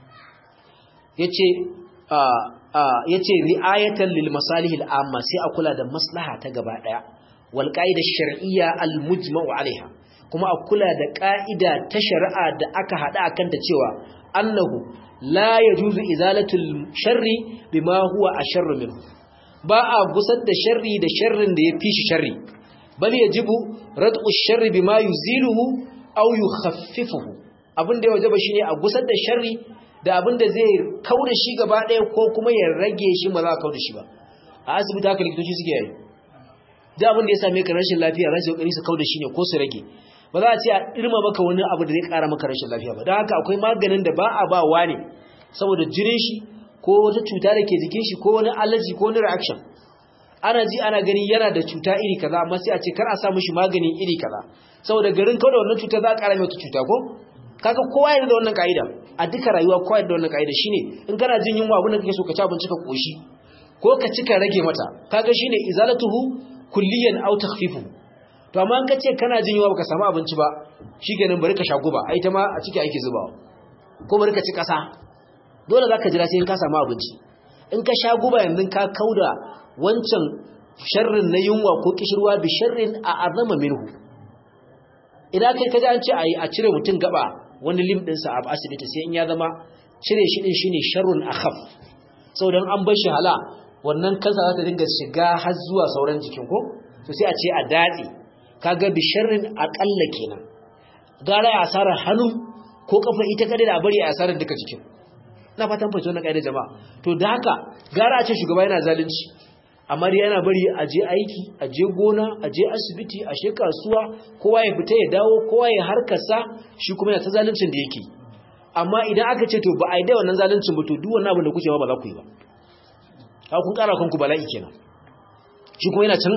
yace a a yace ri'ayatan lil masalihil amma sai a kula da maslaha ta gaba daya wal qaida shar'iyya al mujma'u alaiha kuma a kula da ƙa'ida ta shari'a da aka haɗa a kanta cewa annahu la ya juzu izalatul sharri bima huwa a sharri min ba a gusar da sharri da sharrin da ya fi shi sharri bal ya jibu rad'u sharri bima yuziluhu aw yukhaffifuhu abin da ya wajaba shine a gusar da sharri da abin da zai kauda shi gaba ɗaya ko kuma ya rage shi ba za a kauda shi ba a asibiti haka likitoci suke yi da abin da ya same ka rashin lafiya rashin kokari su kauda shi ne ko su rage ba za a ce a irma maka wani abu da zai kara maka rashin lafiya ba don haka akwai maganin da ba a ba wa ne saboda jirin shi ko wata cuta da ke jikin shi ko wani allergy ko wani reaction ana ji ana gani yana da cuta iri kaza amma sai a ce kar a sa mishi magani iri kaza saboda garin kawai da wannan cuta za a kara mai wata cuta ko kaga kowa yana da wannan ka'ida a duka rayuwa kowa yana da wannan ka'ida shine in kana jin yunwa abin da kake so ka ci abinci ka koshi ko ka ci ka rage mata kaga shine izalatuhu kulliyan aw takhfifuhu to amma ka ce kana jin yawa baka samu abinci ba shikenan bari ka sha guba ai ta ma a ciki ake zubawa ko bari ka ci kasa dole zaka jira sai in ka samu abinci in ka sha guba yanzu ka kauda wancan sharrin na yunwa ko kishirwa bi sharrin a azama minhu idan kai kaji an ce ai a cire mutun gaba wani lim din sa a asibiti sai in ya zama cire shi din shine sharrun akhaf saboda an bar shi hala wannan kansa za ta dinga shiga har zuwa sauran jikin ko to sai a ce a datse kaga bi sharrin aqalla kenan gara ya asarar hannu ko kafa ita kadai da bari a asarar duka jikin na fatan fahimci wannan kaidar jama'a to da haka gara a ce shugaba yana zalunci amma dai yana bari a je aiki a je gona a je asibiti a she kasuwa kowa ya fita ya dawo kowa ya harkarsa shi kuma yana ta zaluncin da yake amma idan aka ce to ba a yi da wannan zaluncin ba to duk wannan abin da kuke ba ba za ku yi ba ka kun kara kanku bala'i kenan shi kuma yana can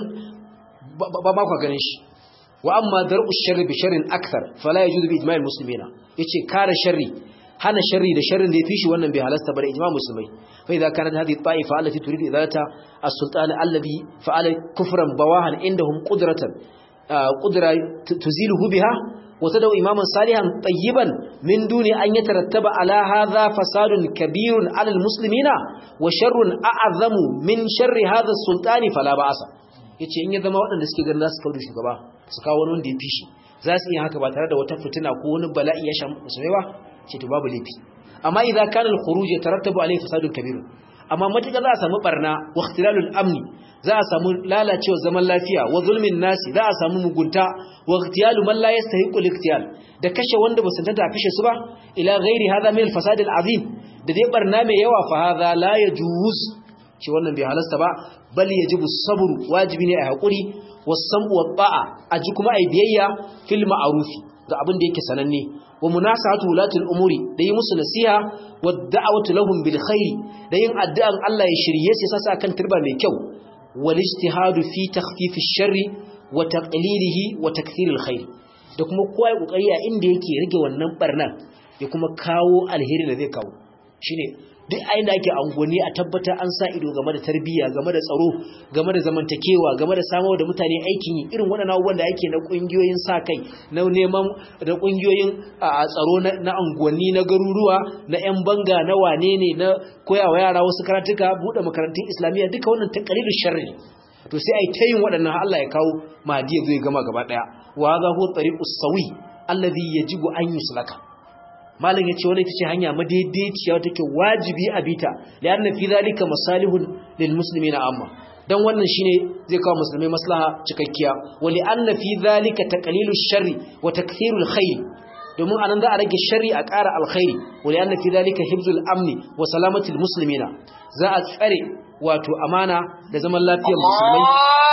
ba ba ku ganin shi wa amma dar'u sharri bi sharrin akthar fala yajuzu bi ijma'il muslimina yace kare sharri hana sharri da sharrin da yafi shi wannan bai halasta bare ijma' musulmai fa idza kanat hadhihi ta'ifa allati turidu idalata as-sultan alladhi fa'ala kufran bawahan indahum qudratan qudra tuziluhu biha wa tad'u imaman salihan tayyiban min duni an yatarattaba ala hadha fasadun kabirun ala al-muslimina wa sharrun a'zamu min sharri hadha as-sultani fala ba'asa yace in ya zama waɗanda suke ganin za su kawo shugaba su kawo wani wanda ya fi shi za su iya haka ba tare da wata fitina ko wani bala'i ya shamu musulmai ba ce to babu laifi amma idan kana al-khuruj yatarattabu alayhi fasadun kabir amma matuƙa za a samu barna wa ikhtilalul amni za a samu lalacewa zaman lafiya wa zulmin nasi za a samu mugunta wa ikhtiyalu man la yastahiqu al-ikhtiyal da kashe wanda ba su tantance a kashe su ba ila ghairi hadha min al-fasad al-azim da dai barna mai yawa fa hadha la yajuz ce wannan bai halasta ba bal yajibu sabru wajibi ne a hakuri wasam'u wa ta'a aji kuma ai biyayya fil ma'rufi ga abin da yake sananne wa munasahatu wulatul umuri da yi musu nasiha wa da'watu lahum bil khair da yin addu'an Allah ya shirye su sasa kan turba mai kyau wal ijtihadu fi takhfif ash-sharri wa taqlilihi wa takthir al-khair da kuma kowa ya kokari a inda yake rage wannan barnan ya kuma kawo alheri da zai kawo shine duk ayin da ake angoni a tabbatar an sa ido game da tarbiyya game da tsaro game da zamantakewa game da samar da mutane aikin yi irin waɗannan abubuwan da ake na ƙungiyoyin sa kai na neman da ƙungiyoyin tsaro na angoni na garuruwa na 'yan banga na wane ne na koyawa yara wasu karatuka buɗe makarantun islamiyya duka wannan taƙalirin sharri to sai a yi ta yin waɗannan Allah ya kawo mahadi ya zo ya gama gaba ɗaya wa za hu tsariƙus sawi allazi yajibu an yuslaka malam yace wannan ita ce hanya madaidaiciya wata ke wajibi a bita lianna fi zalika masalihun lil muslimina amma dan wannan shine zai kawo musulmai maslaha cikakkiya wali anna fi zalika taqlilu sharri wa takthirul khair domin anan za a rage sharri a ƙara alkhairi wali anna fi zalika hifzul amni wa salamatil muslimina za a tsare wato amana da zaman lafiyar musulmai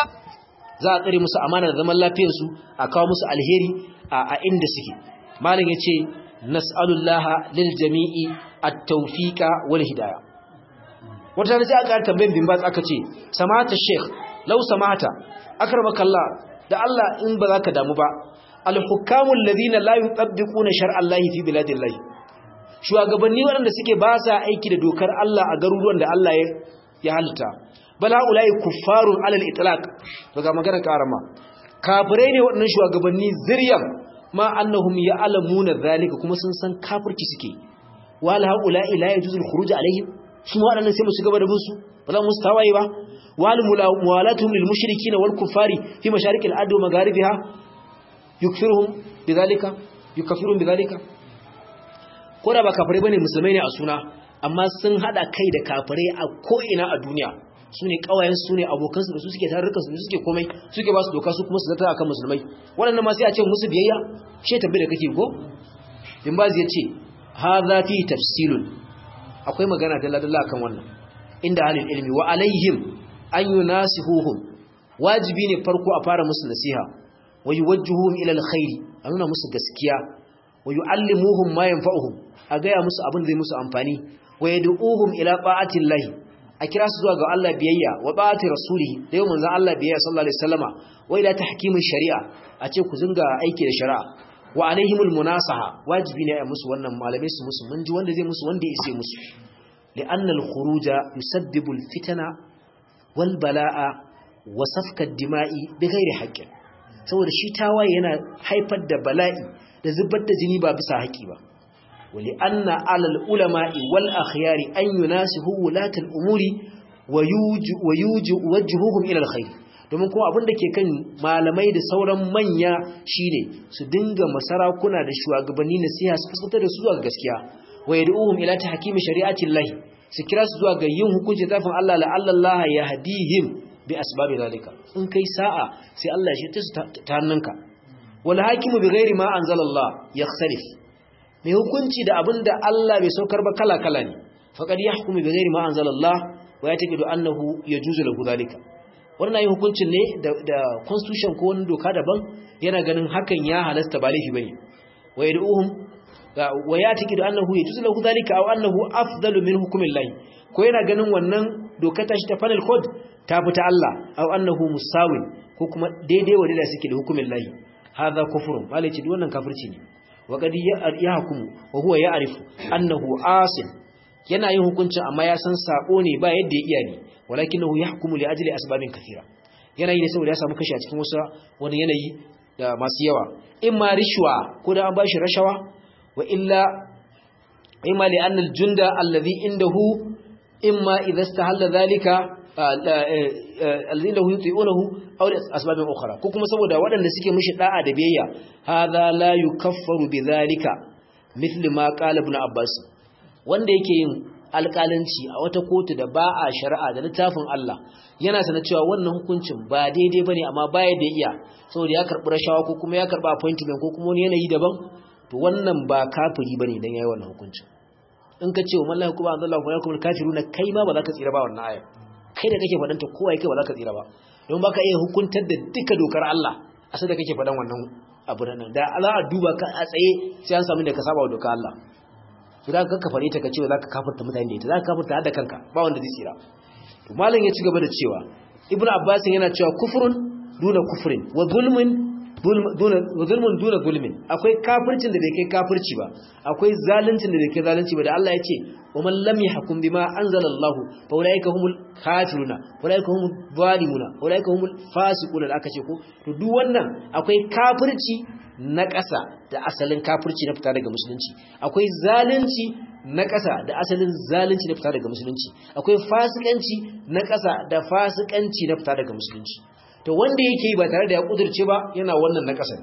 za a tsare musu amana da zaman lafiyar su a kawo musu alheri a inda suke malam yace nas'alullaha lil jami'i at-tawfiqa wal hidayah wata ne sai aka tambayin bin bas aka ce samata sheikh law samata akramakallah da Allah in ba za ka damu ba al-hukamu alladhina la yutabbiquna shar'a Allah fi biladillahi shugabanni waɗanda suke ba sa aiki da dokar Allah a garuruwan da Allah ya halitta bala ulai kuffarun alal itlaq daga magana karama kafirai ne waɗannan shugabanni ziryan ma annahum ya'lamuna zalika kuma sun san kafirci suke wal haula ila yajuzul khuruj alaihim su waɗannan sai mu shiga gaba da bin su ba za mu su tawaye ba wal muwalatuhum lil mushrikin wal kuffari fi masharikil ard wa magharibiha yukfiruhum bidhalika yukaffiruhum bidhalika ko da ba kafirai bane musulmai ne a suna amma sun hada kai da kafirai a ko ina a duniya su ne kawayen su ne abokansu da su suke tarurrukan su suke komai suke ba su doka su kuma su zata akan musulmai waɗannan ma sai a ce musu biyayya she tabbi da kake ko in ba zai ce hadha fi tafsilun akwai magana dalla dalla akan wannan inda halin ilmi wa alaihim an yunasihuhum wajibi ne farko a fara musu nasiha wa yuwajjihuhum ila alkhairi a nuna musu gaskiya wa yuallimuhum ma yanfa'uhum a gaya musu abin da zai musu amfani wa yad'uhum ila ta'atillahi a kira su zuwa ga Allah biyayya wa ba'ati rasulihi da yau manzon Allah biyayya sallallahu alaihi wasallama wa ila tahkimin shari'a a ce ku zinga aiki da shari'a wa alaihimul munasaha wajibi ne a musu wannan malamai su musu mun ji wanda zai musu wanda ya ise musu li'anna al-khuruja yusabbibu al-fitana wal bala'a wa safka ad-dima'i bighairi haqqin saboda shi tawaye yana haifar da bala'i da zubar da jini ba bisa haƙi ba ولأن على العلماء والأخيار أن يناسهوا ولاة الأمور ويوجهوهم إلى الخير domin kuma abin da ke kan malamai da sauran manya shine su dinga masarakuna da shugabanni nasiha su fuskantar da su zuwa gaskiya wa yad'uhum ila tahkimi shari'ati llahi su kira su zuwa ga yin hukunci tafin Allah la Allah yahdihim bi asbabi zalika in kai sa'a sai Allah ya shirye su ta hannunka wal hakimu bi ghairi ma anzalallah yakhsalif mai hukunci da abinda Allah bai saukar ba kala kala ne faqad yahkumu bi ghairi ma anzalallah wa yataqidu annahu yajuzu lahu zalika wannan yi hukuncin ne da constitution ko wani doka daban yana ganin hakan ya halasta ba laifi bane wa yad'uhum wa yataqidu annahu yajuzu lahu zalika aw annahu afdalu min hukmillahi ko yana ganin wannan doka ta shi ta panel code ta fita Allah aw annahu musawin ko kuma daidai wa da suke da hukumillahi hadha kufrun malai ce wannan kafirci ne wa qad yahkumu wa huwa ya'rifu annahu asin yana yin hukuncin amma ya san sako ne ba yadda ya iya ne walakinahu yahkumu li ajli asbabin kathira yana yi ne saboda ya samu kashi a cikin wasu wani yanayi da masu yawa imma rishwa ko da an bashi rashawa wa illa imma li anna al-junda alladhi indahu imma idha istahalla dhalika alladhi indahu yuti'unahu aw li asbabin ukhra ko kuma saboda waɗanda suke mishi da'a da biyayya hadha la yukaffaru bidhalika mithli ma qala ibn abbas wanda yake yin alƙalanci a wata kotu da ba a shari'a da littafin Allah yana sanar cewa wannan hukuncin ba daidai bane amma baya da iya saboda ya karɓi rashawa ko kuma ya karɓi appointment ko kuma wani yanayi daban to wannan ba kafiri bane dan yayi wannan hukuncin in ka ce wa mallahi kuma Allah kuma yakum kafiruna kai ma ba za ka tsira ba wannan aya kai da kake fadanta kowa kai ba za ka tsira ba don baka iya hukuntar da duka dokar Allah a sai da kake fadan wannan abu nan da za a duba ka a tsaye sai an samu da ka saba wa dokar Allah to da ka kafare ta kace za ka kafirta mutane da ita za ka kafirta har da kanka ba wanda zai tsira to malam ya ci gaba da cewa ibnu abbas yana cewa kufrun duna kufrin wa zulmun duna wa zulmun duna zulmin akwai kafircin da bai kai kafirci ba akwai zaluncin da bai kai zalunci ba da Allah ya ce wa man lam yahkum bima anzalallahu fa ulaika humul kafiruna ulaika humul zalimuna ulaika humul fasiquna da aka ce ko to duk wannan akwai kafirci na ƙasa da asalin kafirci na fita daga musulunci akwai zalunci na ƙasa da asalin zalunci na fita daga musulunci akwai fasikanci na ƙasa da fasikanci na fita daga musulunci to wanda yake ba tare da ya kudurce ba yana wannan na ƙasa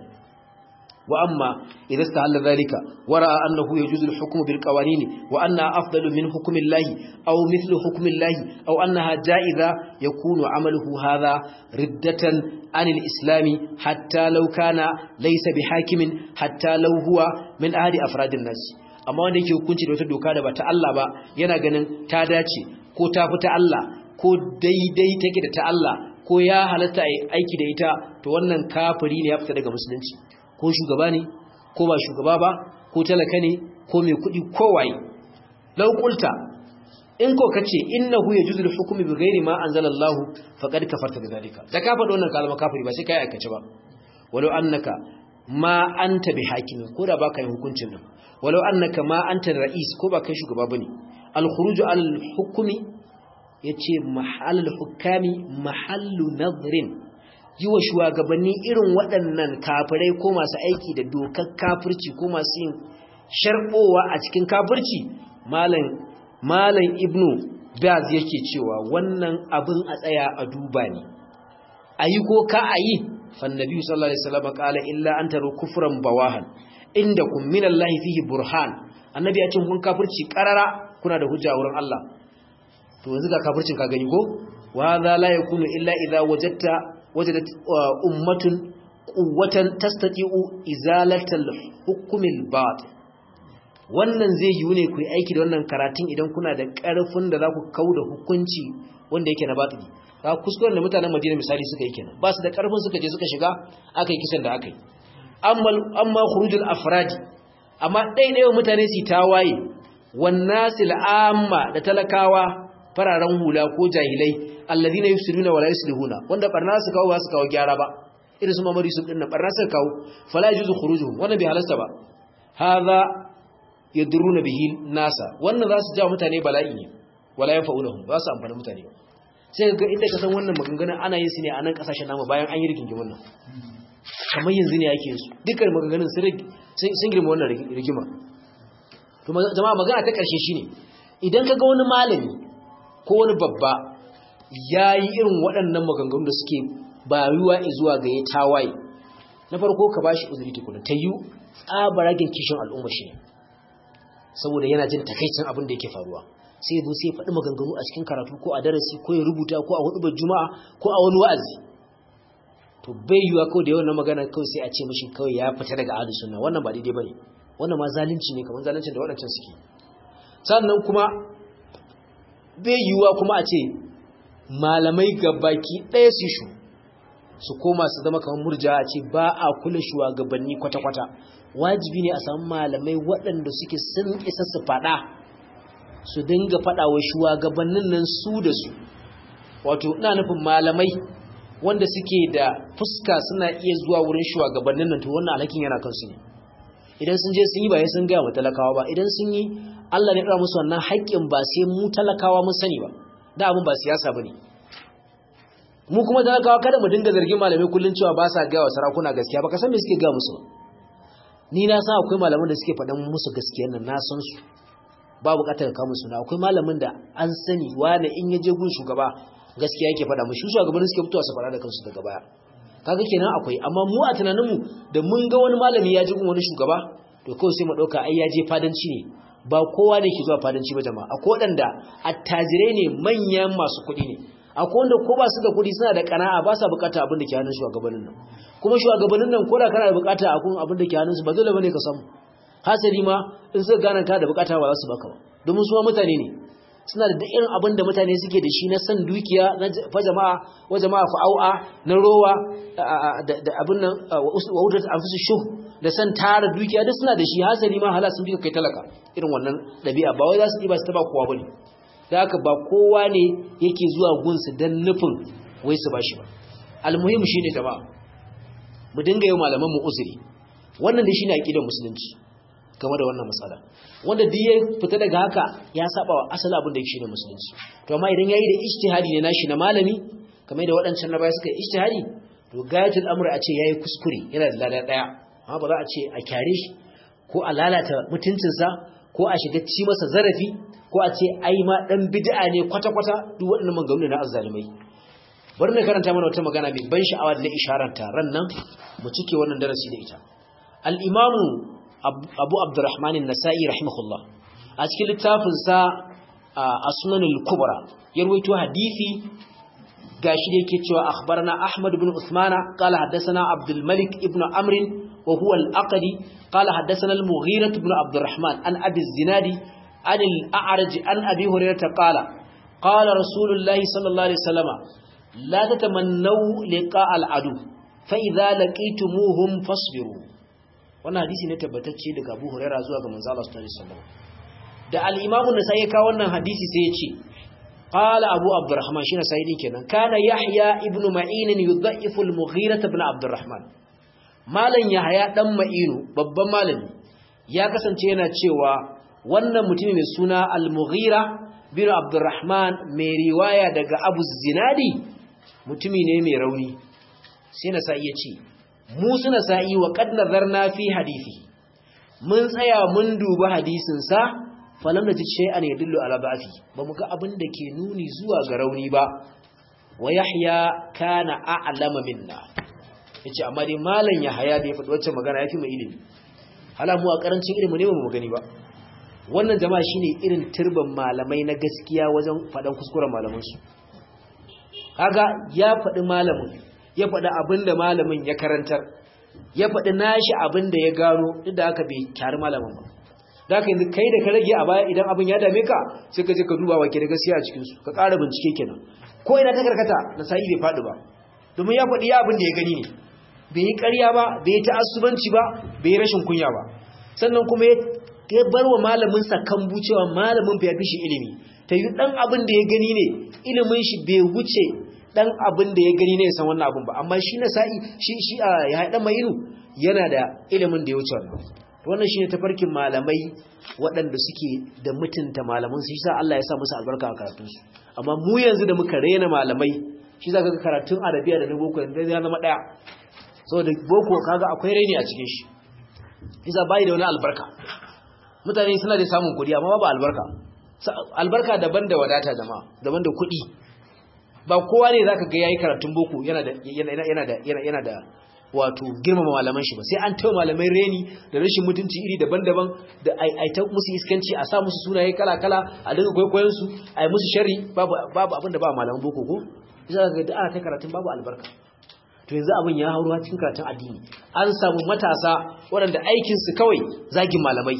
wa amma idan stahalla zalika wara annahu yajuzu al-hukmu bil qawanin wa anna afdalu min hukmi Allah aw mithlu hukmi Allah aw annaha ja'iza yakunu amaluhu hadha riddatan عن الإسلام حتى لو كان ليس بحاكم حتى لو هو من أهل أفراد الناس amma wanda yake hukunci da wata doka da ba ta Allah ba yana ganin ta dace ko ta fi ta Allah ko daidai take da ta Allah ko ya halatta aiki da ita to wannan kafiri ne ya fita daga musulunci ko shugaba ne ko ba shugaba ba ko talaka ne ko mai kuɗi ko waye lau qulta in ko kace innahu yajuzu al-hukmu bi ghairi ma anzalallahu faqad kafarta bidhalika da ka faɗo wannan kalma kafiri ba sai kai aikace ba walau annaka ma anta bi hakimin ko da baka yin hukuncin nan walau annaka ma anta ra'is ko ba kai shugaba bane al-khuruj al-hukmi yace mahall al-hukami mahallu nadrin yi wa shugabanni irin waɗannan kafirai ko masu aiki da dokar kafirci ko masu yin sharbowa a cikin kafirci malam malam ibnu baz yake cewa wannan abin a tsaya a duba ne ayi ko ka ayi fannabi sallallahu alaihi wasallam qala illa an taru kufran bawahan indakum minallahi fihi burhan annabi ya ce kun kafirci karara kuna da hujja wurin Allah to yanzu ga kafircin ka gani ko wa za la yakunu illa idza wajadta wajadat ummatun quwwatan tastati'u izalatal hukmil batil wannan zai yiwu ne ku yi aiki da wannan karatun idan kuna da ƙarfin da za ku kau da hukunci wanda yake na batili ka kuskuren da mutanen madina misali suka yi kenan ba su da ƙarfin suka je suka shiga aka yi kisan da aka yi amma khurujul afradi amma ɗaiɗaiwa mutane su tawaye wannasil amma da talakawa fararen hula ko jahilai alladhina yufsiduna wala yuslihuna wanda barna su kawo ba su kawo gyara ba irin su mamari su dinnan barna su kawo fala yajuzu khurujuhum wannan bai halasta ba hadha yadruna bihi nasa wannan za su jawo mutane bala'i ne wala yanfa'unahum ba su amfana mutane ba sai ga inda ka san wannan maganganun ana yin su ne a nan kasashen namu bayan an yi rigingimin nan kamar yanzu ne ake yin su dukkan maganganun sun girma wannan rigima to jama'a magana ta karshe shine idan ka ga wani malami ko wani babba ya yi irin waɗannan maganganun da suke bayuwa zuwa ga ya tawaye na farko ka bashi uzuri tukuna ta yi tsabaragen kishin al'umma shi ne saboda yana jin takaicin abin da yake faruwa sai zo sai faɗi maganganu a cikin karatu ko a darasi ko ya rubuta ko a hudubar juma'a ko a wani wa'azi to bai yiwa kawai da yawan magana kawai sai a ce mishi kawai ya fita daga ahlus sunna wannan ba daidai bane wannan ma zalunci ne kamar zaluncin da waɗancan suke sannan kuma bai yiwa kuma a ce malamai gabaki ɗaya su shu su koma su zama kamar murja a ce ba a kula shugabanni kwata-kwata wajibi ne a samu malamai waɗanda suke sun isa su faɗa su dinga faɗa wa shugabannin nan su da su wato ina nufin malamai wanda suke da fuska suna iya zuwa wurin shugabannin nan to wannan alhakin yana kansu ne idan sun je sun yi ba sai sun gaya wa talakawa ba idan sun yi Allah ne ya musu wannan haƙƙin ba sai mu talakawa mun sani ba da abin ba siyasa bane mu kuma talakawa kada mu dinga zargin malamai kullun cewa ba sa gaya wa sarakuna gaskiya ba ka san me suke gaya musu ni na san akwai malaman da suke faɗan musu gaskiyar nan na san su ba buƙatar ka musu na akwai malamin da an sani wani in ya je gun shugaba gaskiya yake faɗa mu shi shugabannin suke fitowa su faɗa da kansu daga baya kaga kenan akwai amma mu a tunanin mu da mun ga wani malami ya ji gun wani shugaba to kawai sai mu ɗauka ai ya je fadanci ne ba kowa ne ke zuwa fadanci ba jama'a akwai waɗanda attajirai ne manyan masu kuɗi ne akwai wanda ko ba su da kuɗi suna da ƙana'a ba sa bukata abin da ke hannun shugabannin nan kuma shugabannin nan ko da kana da bukata a kun abin da ke hannun su ba dole bane ka samu hasali ma in suka gane ka da bukata ba za su baka ba domin su ma mutane ne suna da irin abin da mutane suke da shi na san dukiya na fa jama'a wa jama'a fa au'a na rowa da abin nan wa wudat anfusu shuh da san tara dukiya duk suna da shi hasali ma hala sun bi kai talaka irin wannan dabi'a ba wai za su diba su taba kowa bane da haka ba kowa ne yake zuwa gunsu dan nufin wai su bashi ba almuhim shine jama'a mu dinga yi malaman mu uzuri wannan dai shine aqidar musulunci game da wannan matsala wanda duk ya fita daga haka ya saba wa asali abin da yake shine musulunci to amma idan yayi da ijtihadi ne nashi na malami kamar da waɗancan na baya suka yi ijtihadi to gayatul amri a ce yayi kuskure yana da lada daya amma ba za a ce a kyare shi ko a lalata mutuncinsa ko a shiga ci masa zarafi ko a ce ai ma dan bid'a ne kwata-kwata duk waɗannan maganganu na azzalimai bari na karanta mana wata magana mai ban sha'awa da na isharanta ran nan mu cike wannan darasi da ita al-imamu abu abdurrahman an-nasa'i rahimahullah a cikin littafin sa as-sunan al-kubra ya rawaito hadisi gashi da yake cewa akhbarana ahmad ibn usmana qala haddathana abdul malik ibn amr wa huwa al-aqdi qala haddathana al-mughira ibn abdurrahman an abi az-zinadi an al-a'raj an abi hurairah qala qala rasulullah sallallahu alaihi wasallam la tatamannu liqa al-adu fa idza laqitumuhum fasbiru wannan hadisi ne tabbatacce daga Abu Hurairah zuwa ga manzo Allah sallallahu alaihi wasallam da al-Imam an-Nasa'i ya kawo wannan hadisi sai ya ce qala Abu Abdurrahman shi na sayyidi kenan kana Yahya ibn Ma'in yudha'ifu al-Mughira ibn Abdurrahman malan Yahya dan Ma'inu babban malami ya kasance yana cewa wannan mutumi mai suna al-Mughira bin Abdurrahman mai riwaya daga Abu Zinadi mutumi ne mai rauni sai na sai ya ce mu suna sa'i wa kad nazarna fi hadisi mun tsaya mun duba hadisin sa falam najid shay'an yadullu ala ba'fi ba mu ga abin da ke nuni zuwa ga rauni ba wa yahya kana a'lama minna yace amma dai malam yahya da ya faɗi wacce magana yafi mai ilimi hala mu a karancin ilimi ne ba mu gani ba wannan jama'a shine irin turban malamai na gaskiya wajen faɗan kuskuren malaman su kaga ya faɗi malamin ya faɗi abin da malamin ya karantar ya faɗi nashi abin da ya gano duk da haka bai kyari malamin ba da haka yanzu kai da ka rage a baya idan abin ya dame ka sai ka je ka duba wake da gaskiya a cikinsu ka ƙara bincike kenan ko ina ta karkata na sa'i bai faɗi ba domin ya faɗi ya abin da ya gani ne bai yi ƙarya ba bai yi ta'assubanci ba bai yi rashin kunya ba sannan kuma ya bar wa malamin sa kambu cewa malamin bai fi shi ilimi ta yi ɗan abin da ya gani ne ilimin shi bai wuce dan abin da ya gani ne san wannan abin ba amma shi na sa'i shi shi a ya haɗa mai ilu yana da ilimin da ya wuce wannan wannan shine tafarkin malamai waɗanda suke da mutunta malaman su yasa Allah ya sa musu albarka a karatun su amma mu yanzu da muka rena malamai shi zaka ga karatun arabiya da na boko yanzu ya zama daya saboda boko kaga akwai raini a cikin shi yasa bai da wani albarka mutane suna da samun kuɗi amma ba albarka albarka daban da wadata jama'a daban da kuɗi ba kowa ne zaka ga yayi karatun boko yana da yana da yana da wato girmama malaman shi ba sai an tawo malamai reni da rashin mutunci iri daban-daban da ai ta musu iskanci a sa musu sunaye kala-kala a dinga kwaikwayon su ai musu sharri babu babu abin da ba malaman boko ko za ga da ana ta karatun babu albarka to yanzu abin ya hauro cikin karatun addini an samu matasa waɗanda aikin su kawai zagin malamai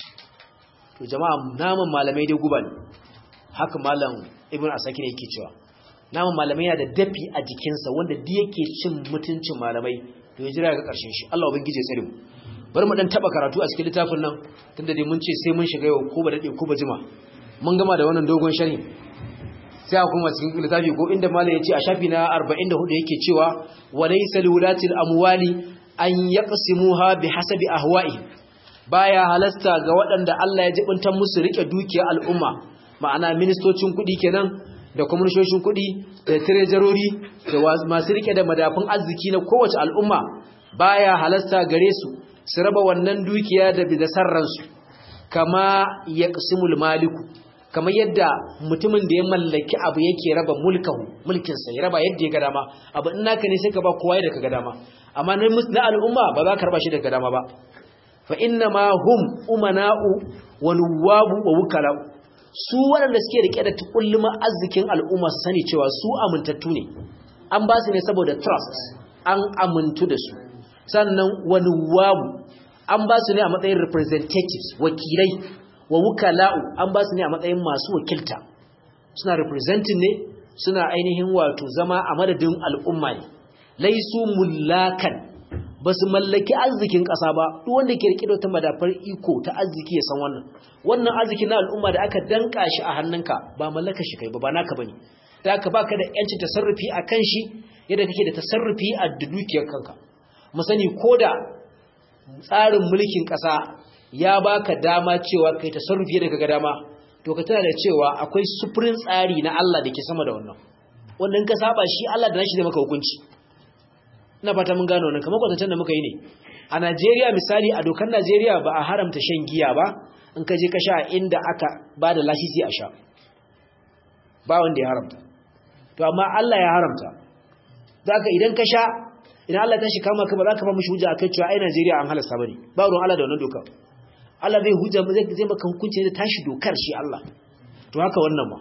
to jama'a naman malamai dai guba ne haka malam ibn asakir yake cewa naman malamai yana da dafi a jikinsa wanda duk yake cin mutuncin malamai to ya jira ga ƙarshen shi Allah ubangije tsare mu bari mu dan taba karatu a cikin littafin nan tunda dai mun ce sai mun shiga yau ko ba dade ko ba jima mun gama da wannan dogon sharhi sai kuma cikin littafi ko inda malam ya ce a shafi na 44 yake cewa walaysa liwulatil amwali an yaqsimuha bihasabi ahwa'i baya halasta ga waɗanda Allah ya jibinta musu rike dukiyar al'umma ma'ana ministocin kuɗi kenan da kwamishoshin kuɗi da tirejarori da masu rike da madafin arziki na kowace al'umma baya halasta gare su su raba wannan dukiya da bidasar ransu kama ya ƙasimul maliku kama yadda mutumin da ya mallaki abu yake raba mulkahu mulkinsa ya raba yadda ya ga dama abu in naka ne sai ka ba kowa yadda ka ga dama amma na al'umma ba za ka raba shi da ga dama ba fa inna ma hum umana'u wa nuwabu wa wukala'u su waɗanda suke rike da tukulluma arzikin al'umma su sani cewa su amintattu ne an ba su ne saboda trust an amintu da su sannan wani wabu an ba su ne a matsayin representatives wakilai wa wukala'u an ba su ne a matsayin masu wakilta suna representing ne suna ainihin wato zama a madadin al'umma ne laisu mullakan ba su mallaki arzikin ƙasa ba duk wanda ke rike da wata madafar iko ta arziki ya san wannan wannan arziki na al'umma da aka danka shi a hannunka ba mallaka shi kai ba ba naka bane da aka baka da yancin tasarrufi a kan shi yadda kake da tasarrufi a dukiyar kanka mu sani koda tsarin mulkin ƙasa ya baka dama cewa kai tasarrufi yadda kaga dama to ka tana da cewa akwai sufurin tsari na Allah da ke sama da wannan wanda in ka saba shi Allah da nashi zai maka hukunci ina fata mun gano wannan kamar kwatancen da muka yi ne a Najeriya misali a dokar Najeriya ba a haramta shan giya ba in ka je ka sha inda aka ba da lasisi a sha ba wanda ya haramta to amma Allah ya haramta zaka idan ka sha idan Allah ta shi kama ka ba za ka ba mishi hujja akan cewa ai Najeriya an halasta bane ba ruwan Allah da wannan dokar Allah zai hujja zai zai maka hukunci da tashi dokar shi Allah to haka wannan ma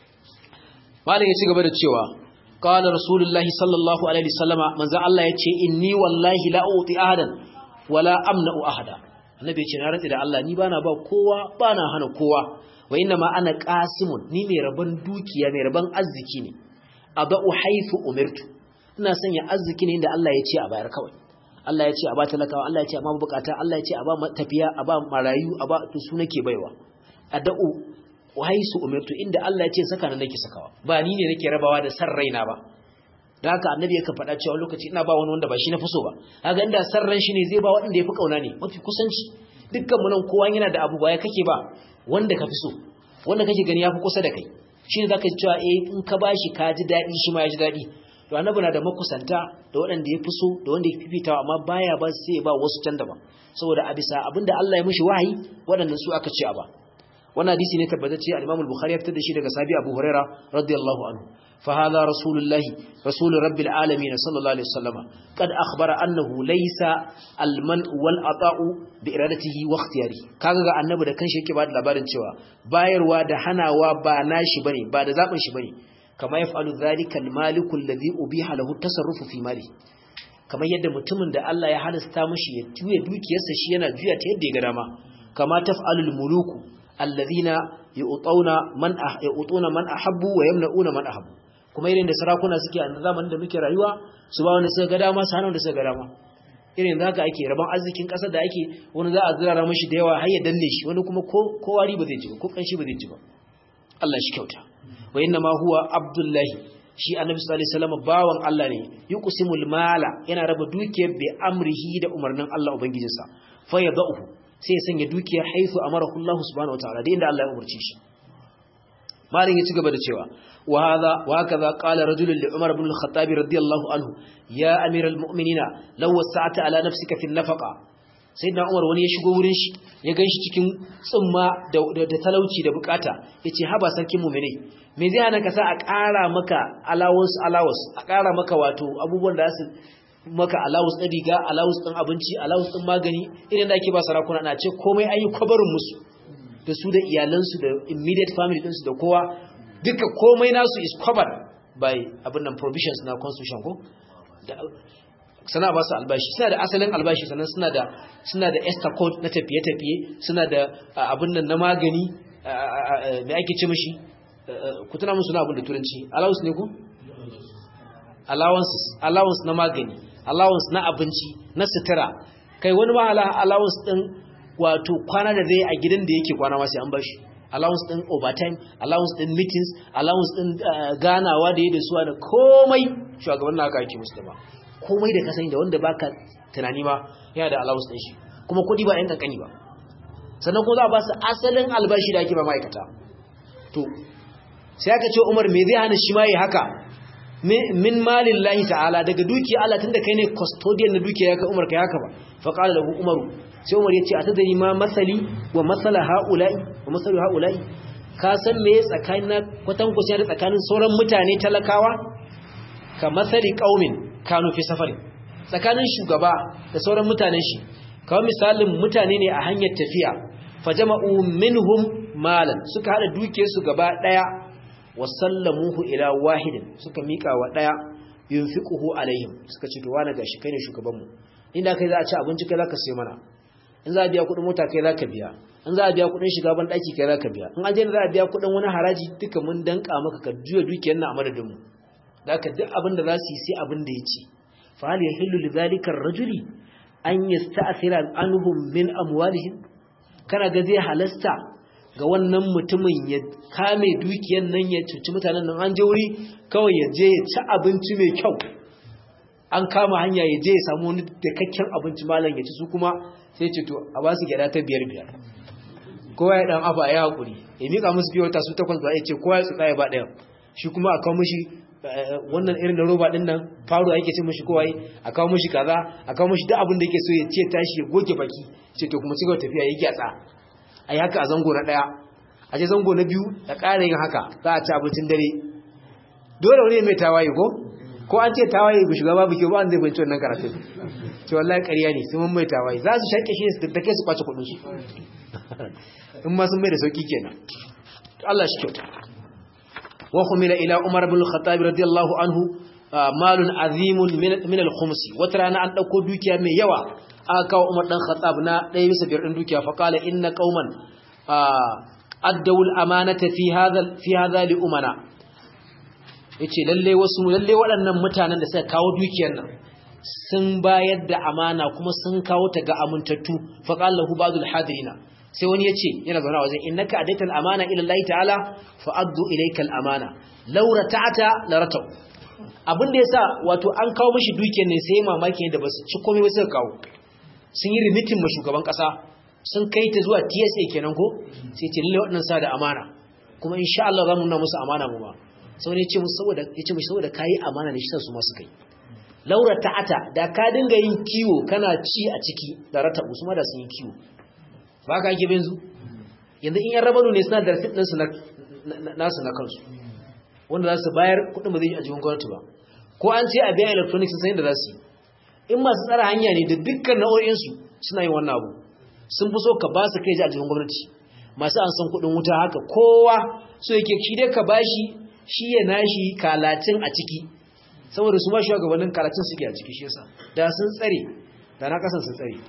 malam ya ci gaba da cewa قال رسول الله صلى الله عليه وسلم من ذا الله yace inni wallahi la uti ahadan wala amna'u ahada annabi yace na rantsi da Allah ni bana ba kowa bana hana kowa wa inna ma ana qasimun ni mai rabon dukiya mai rabon arziki ne abau haifu umirtu ina sanya arziki ne inda Allah yace a bayar kawai Allah yace a ba talakawa Allah yace a ma bukata Allah yace a ba tafiya a ba marayu a ba to su nake baiwa adau wahaisu umirtu inda Allah ya ce saka nan nake sakawa ba ni ne nake rabawa da san raina ba da haka annabi yake faɗa cewa lokaci ina ba wani wanda ba shi na so ba haka inda san ran shi ne zai ba waɗanda yafi kauna ne mafi kusanci dukkan mu nan kowa yana da abu ba ya kake ba wanda ka fi so wanda kake gani yafi kusa da kai shi ne zaka ji cewa eh in ka bashi ka ji daɗi shi ma ya ji daɗi to annabi na da makusanta da waɗanda ya fi so da wanda ya fifitawa amma baya ba sai ba wasu can daban saboda a bisa abinda Allah ya mishi wahayi waɗannan su aka ce a ba wannan hadisi ne tabbatacce al-Imam al-Bukhari ya fitar da shi daga sahabi Abu Huraira radiyallahu anhu fa hadha rasulullah rasul rabbil alamin sallallahu alaihi wasallam qad akhbara annahu laysa al-man wal ata'u bi iradatihi wa ikhtiyari kaga ga annabi da kanshi yake bada labarin cewa bayarwa da hanawa ba nashi bane ba da zabin shi bane kama yaf'alu dhalika al-maliku alladhi ubiha lahu tasarrufu fi mali kamar yadda mutumin da Allah ya halasta mishi ya juya dukiyarsa shi yana juya ta yadda ya ga dama kama taf'alul muluku alladhina yu'tuna man yu'tuna man ahabbu wa yamna'una man ahabbu kuma irin da sarakuna suke a zamanin da muke rayuwa su ba wanda suka ga dama su hana wanda suka ga dama irin haka ake rabon arzikin kasar da ake wani za a zirara mashi da yawa har ya danne shi wani kuma ko ko wari ba zai ji ba ko kanshi ba zai ji ba Allah shi kyauta wa inna ma huwa abdullahi shi annabi sallallahu alaihi wasallam bawan Allah ne yuqsimul mala yana raba dukiyar bi amrihi da umarnin Allah ubangijinsa fa yadahu sai ya sanya dukiyar haifu amarahu Allah subhanahu wataala da inda Allah ya umarci shi malin ya ci gaba da cewa wa hadha wa hakaza qala rajulun li Umar ibn al-Khattab radiyallahu anhu ya amiral mu'minina law wasa'ta ala nafsika fi an-nafaqa sayyidina Umar wani ya shigo wurin shi ya ganshi cikin tsumma da, da, talauci da bukata yace haba sarkin mu'mini me zai hana ka sa a ƙara maka allowance allowance a ƙara maka wato abubuwan da su maka allowance ɗin riga allowance ɗin abinci allowance ɗin magani irin da ake ba sarakuna na ce komai an yi kwabarin musu da su da iyalansu da immediate family ɗinsu da kowa duka komai nasu is covered by abin nan provisions na constitution ko sana ba su albashi suna da asalin albashi sannan suna da suna da extra code na tafiye-tafiye suna da abin nan na magani mai ake ce mashi ku tuna musu na abin da turanci allowance ne ku allowances allowance na magani allowance na abinci na sutura kai wani ma allowance din wato kwana da zai a gidan da yake kwana ma sai an bashi allowance din overtime allowance din meetings allowance din ganawa da yi da suwa da komai shugaban na aka yake musu ba komai da ka sani da wanda baka tunani ma yana da allowance din shi kuma kudi ba yan kankani ba sannan ko za a ba su asalin albashi da ake ba ma'aikata to sai aka ce Umar me zai hana shi ma yi haka min malin lahi ta'ala daga dukiya Allah tunda kai ne custodian na dukiya ya kai Umar kai haka ba fa qala lahu Umaru sai Umar ya ce atadari ma masali wa masala haula'i wa masalu haula'i ka san me tsakanin kwatan kusa da tsakanin sauran mutane talakawa ka masali qaumin kanu fi safari tsakanin shugaba da sauran mutanen shi kawai misalin mutane ne a hanyar tafiya fajama'u minhum malan suka hada dukiyarsu gaba daya wasallamuhu ila wahidin suka mika wa daya yunfiquhu alaihim suka ce to wani gashi kai ne shugabanmu inda kai za a ci abinci kai zaka sai mana in za a biya kudin mota kai zaka biya in za a biya kudin shiga ban daki kai zaka biya in aje za a biya kudin wani haraji duka mun danka maka ka juya dukiyar nan a madadin mu zaka duk abin da za su yi sai abin da yace fa hal yahillu lidhalika ar-rajuli an yasta'thira anhum min amwalihim kana ga zai halasta ga wannan mutumin ya kame dukiyar nan ya cuci mutanen nan an je wuri kawai ya je ya ci abinci mai kyau an kama hanya ya je ya samu wani dakakken abinci malam ya ci su kuma sai ce to a ba su gyada ta biyar biyar kowa ya dan afa ya hakuri ya mika musu biyo ta su takwas ba ya ce kowa ya tsaya ya ba daya shi kuma a kawo mishi wannan irin da roba din nan faro yake ce mishi kowa a kawo mishi kaza a kawo mishi duk abin da yake so ya ce tashi ya goge baki ce to kuma cigaba tafiya ya gyatsa a yi haka a zango na ɗaya a ce zango na biyu da ƙara yin haka za a ci abincin dare dole wani mai tawaye ko ko an ce tawaye ga shugaba buke ba an zai fahimci wannan karatun ce wallahi ƙarya ne sun mai tawaye za su shaƙe shi ne su tattake su kwace kuɗin su in ma sun mai da sauƙi kenan Allah shi kyauta wa humila ila Umar bin Khattab radiyallahu anhu malun azimun min al-khums wata rana an dauko dukiya mai yawa aka kawo Umar dan Khattab na ɗaya bisa biyar din dukiya fa qala inna qauman addaw al-amanata fi hadha fi hadha li umana yace lalle wasu lalle waɗannan mutanen da suka kawo dukiyar nan sun bayar da amana kuma sun kawo ta ga amintattu fa qala lahu ba'dul hadirina sai wani yace yana zauna wajen innaka adaita al-amana ila Allah ta'ala fa addu ilayka al-amana law rata'ata la rata'u abin da yasa wato an kawo mishi dukiyar ne sai mamaki da basu ci komai ba suka kawo sun yi rimitin ma shugaban kasa sun kai ta zuwa TSA kenan ko sai ce lalle waɗannan sa da amana kuma insha Allah za mu nuna musu amana mu ma sai ne ce musu saboda yace musu saboda kai amana ne shi sa su ma suka yi laura ta'ata da ka dinga yin kiwo kana ci a ciki da rata su ma da sun yi kiwo ba ka ake benzu yanzu in yan rabanu ne suna da rasit ɗinsu nasu na kansu wanda za su bayar kuɗin ba zai yi a jikin gwamnati ba ko an ce a biya electronics sun da za su yi in masu tsara hanya ne da dukkan nau'o'insu suna yin wannan abu sun fi so ka ba su kai ji a jikin gwamnati masu an san kuɗin wuta haka kowa so yake shi dai ka bashi shi ya nashi kalatin a ciki saboda su ma shugabannin kalatin suke a ciki shi yasa da sun tsare da na kasan sun tsare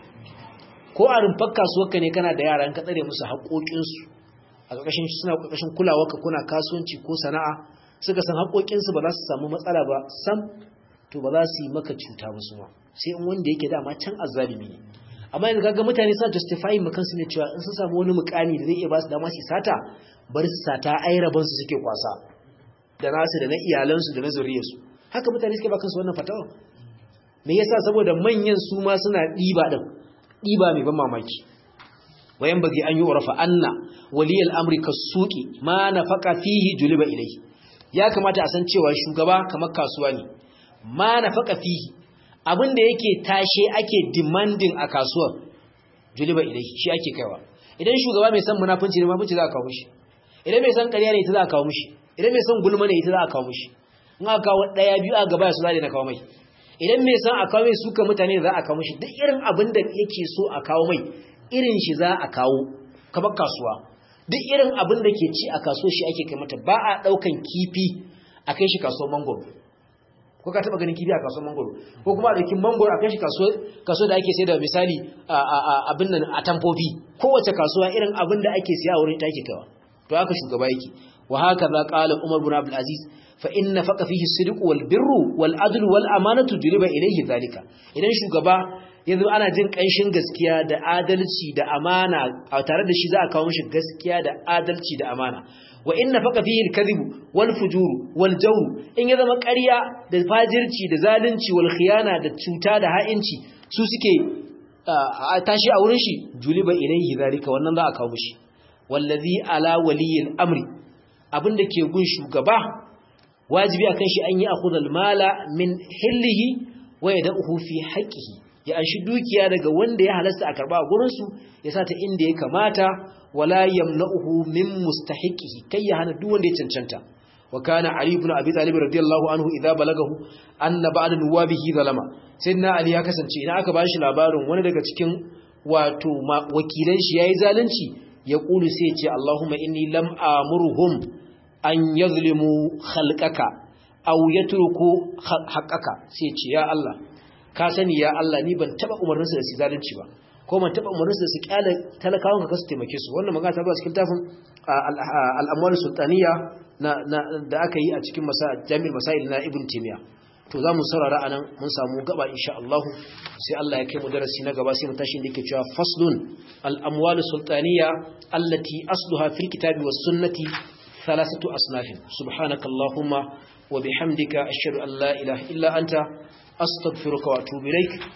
ko a rumfar kasuwarka ne kana da yara ka tsare musu haƙoƙinsu a ƙarƙashin suna ƙarƙashin kulawarka kuna kasuwanci ko sana'a suka san haƙoƙinsu ba za su samu matsala ba sam to ba za su yi maka cuta musu ma sai in wanda yake dama can azzalimi ne amma yanzu kaga mutane suna justifying ma kansu ne cewa in sun samu wani mukami da zai iya ba su dama su sata bari su sata ai rabon su suke kwasa da nasu da na iyalansu da na zuriyarsu haka mutane suke ba kansu wannan fatawa me yasa saboda manyan su ma suna ɗiba din ɗiba mai ban mamaki wayan bagi an yi urafa anna waliyal amri kasuki ma nafaka fihi juliba ilai ya kamata a san cewa shugaba kamar kasuwa ne ma nafaka fihi abinda yake tashe ake demanding a kasuwar juliba ilai shi ake kaiwa idan shugaba mai san munafunci ne munafunci za a kawo mishi idan mai san ƙarya ne ita za a kawo mishi idan mai san gulma ne ita za a kawo mishi in aka kawo ɗaya biyu a gaba su za na kawo mai idan mai san a kawo mai suka mutane za a kawo shi duk irin abin da yake so a kawo mai irin shi za a kawo kamar kasuwa duk irin abin da ke ci a kasuwa shi ake kai mata ba a ɗaukan kifi a kai shi kasuwar mangoro ko ka taba ganin kifi a kasuwar mangoro ko kuma a ɗauki mangoro a kai shi kasuwa da ake sai da misali abin nan a tamfofi kowace kasuwa irin abin da ake siya a wurin ta ake kawa to haka shugaba yake wa haka za qala umar bin abdul aziz fa inna faqa fihi as-sidq wal birru wal adl wal amanatu duriba ilayhi zalika idan shugaba yanzu ana jin kanshin gaskiya da adalci da amana a tare da shi za a kawo mishi gaskiya da adalci da amana wa inna faqa fihi al-kadhib wal fujur wal jawr in ya zama ƙarya da fajirci da zalunci wal khiyana da cuta da ha'inci su suke tashi a wurin shi juliba ilayhi zalika wannan za a kawo mishi wallazi ala waliyil amri abinda ke gun shugaba wajibi akan shi an yi akhudhal mala min hillihi wa yad'uhu fi haqqihi ya anshi dukiya daga wanda ya halasta a karba a gurin su ya sata inda ya kamata wala yamna'uhu min mustahiqihi kai ya hana duk wanda ya cancanta wa kana ali ibn abi talib radiyallahu anhu idza balagahu anna ba'da nuwabihi zalama sayyidina ali ya kasance idan aka bashi labarin wani daga cikin wato wakilan shi yayi zalunci ya kulu sai ya ce allahumma inni lam amurhum an yazlimu khalqaka aw yatruku haqqaka sai ce ya Allah ka sani ya Allah ni ban taba umarninsu da su zalunci ba ko ban taba umarninsu da su kyale talakawan ka su taimake su wannan magana ta ba cikin tafin al-amwal sultaniya na da aka yi a cikin jami'ar masail na ibn timiya to zamu saurara anan mun samu gaba insha Allah sai Allah ya kai mu darasi na gaba sai mu tashi da yake cewa faslun al-amwal sultaniya allati asluha fil kitabi was sunnati ثلاثة أصناف سبحانك اللهم وبحمدك أشهد أن لا إله إلا أنت أستغفرك وأتوب إليك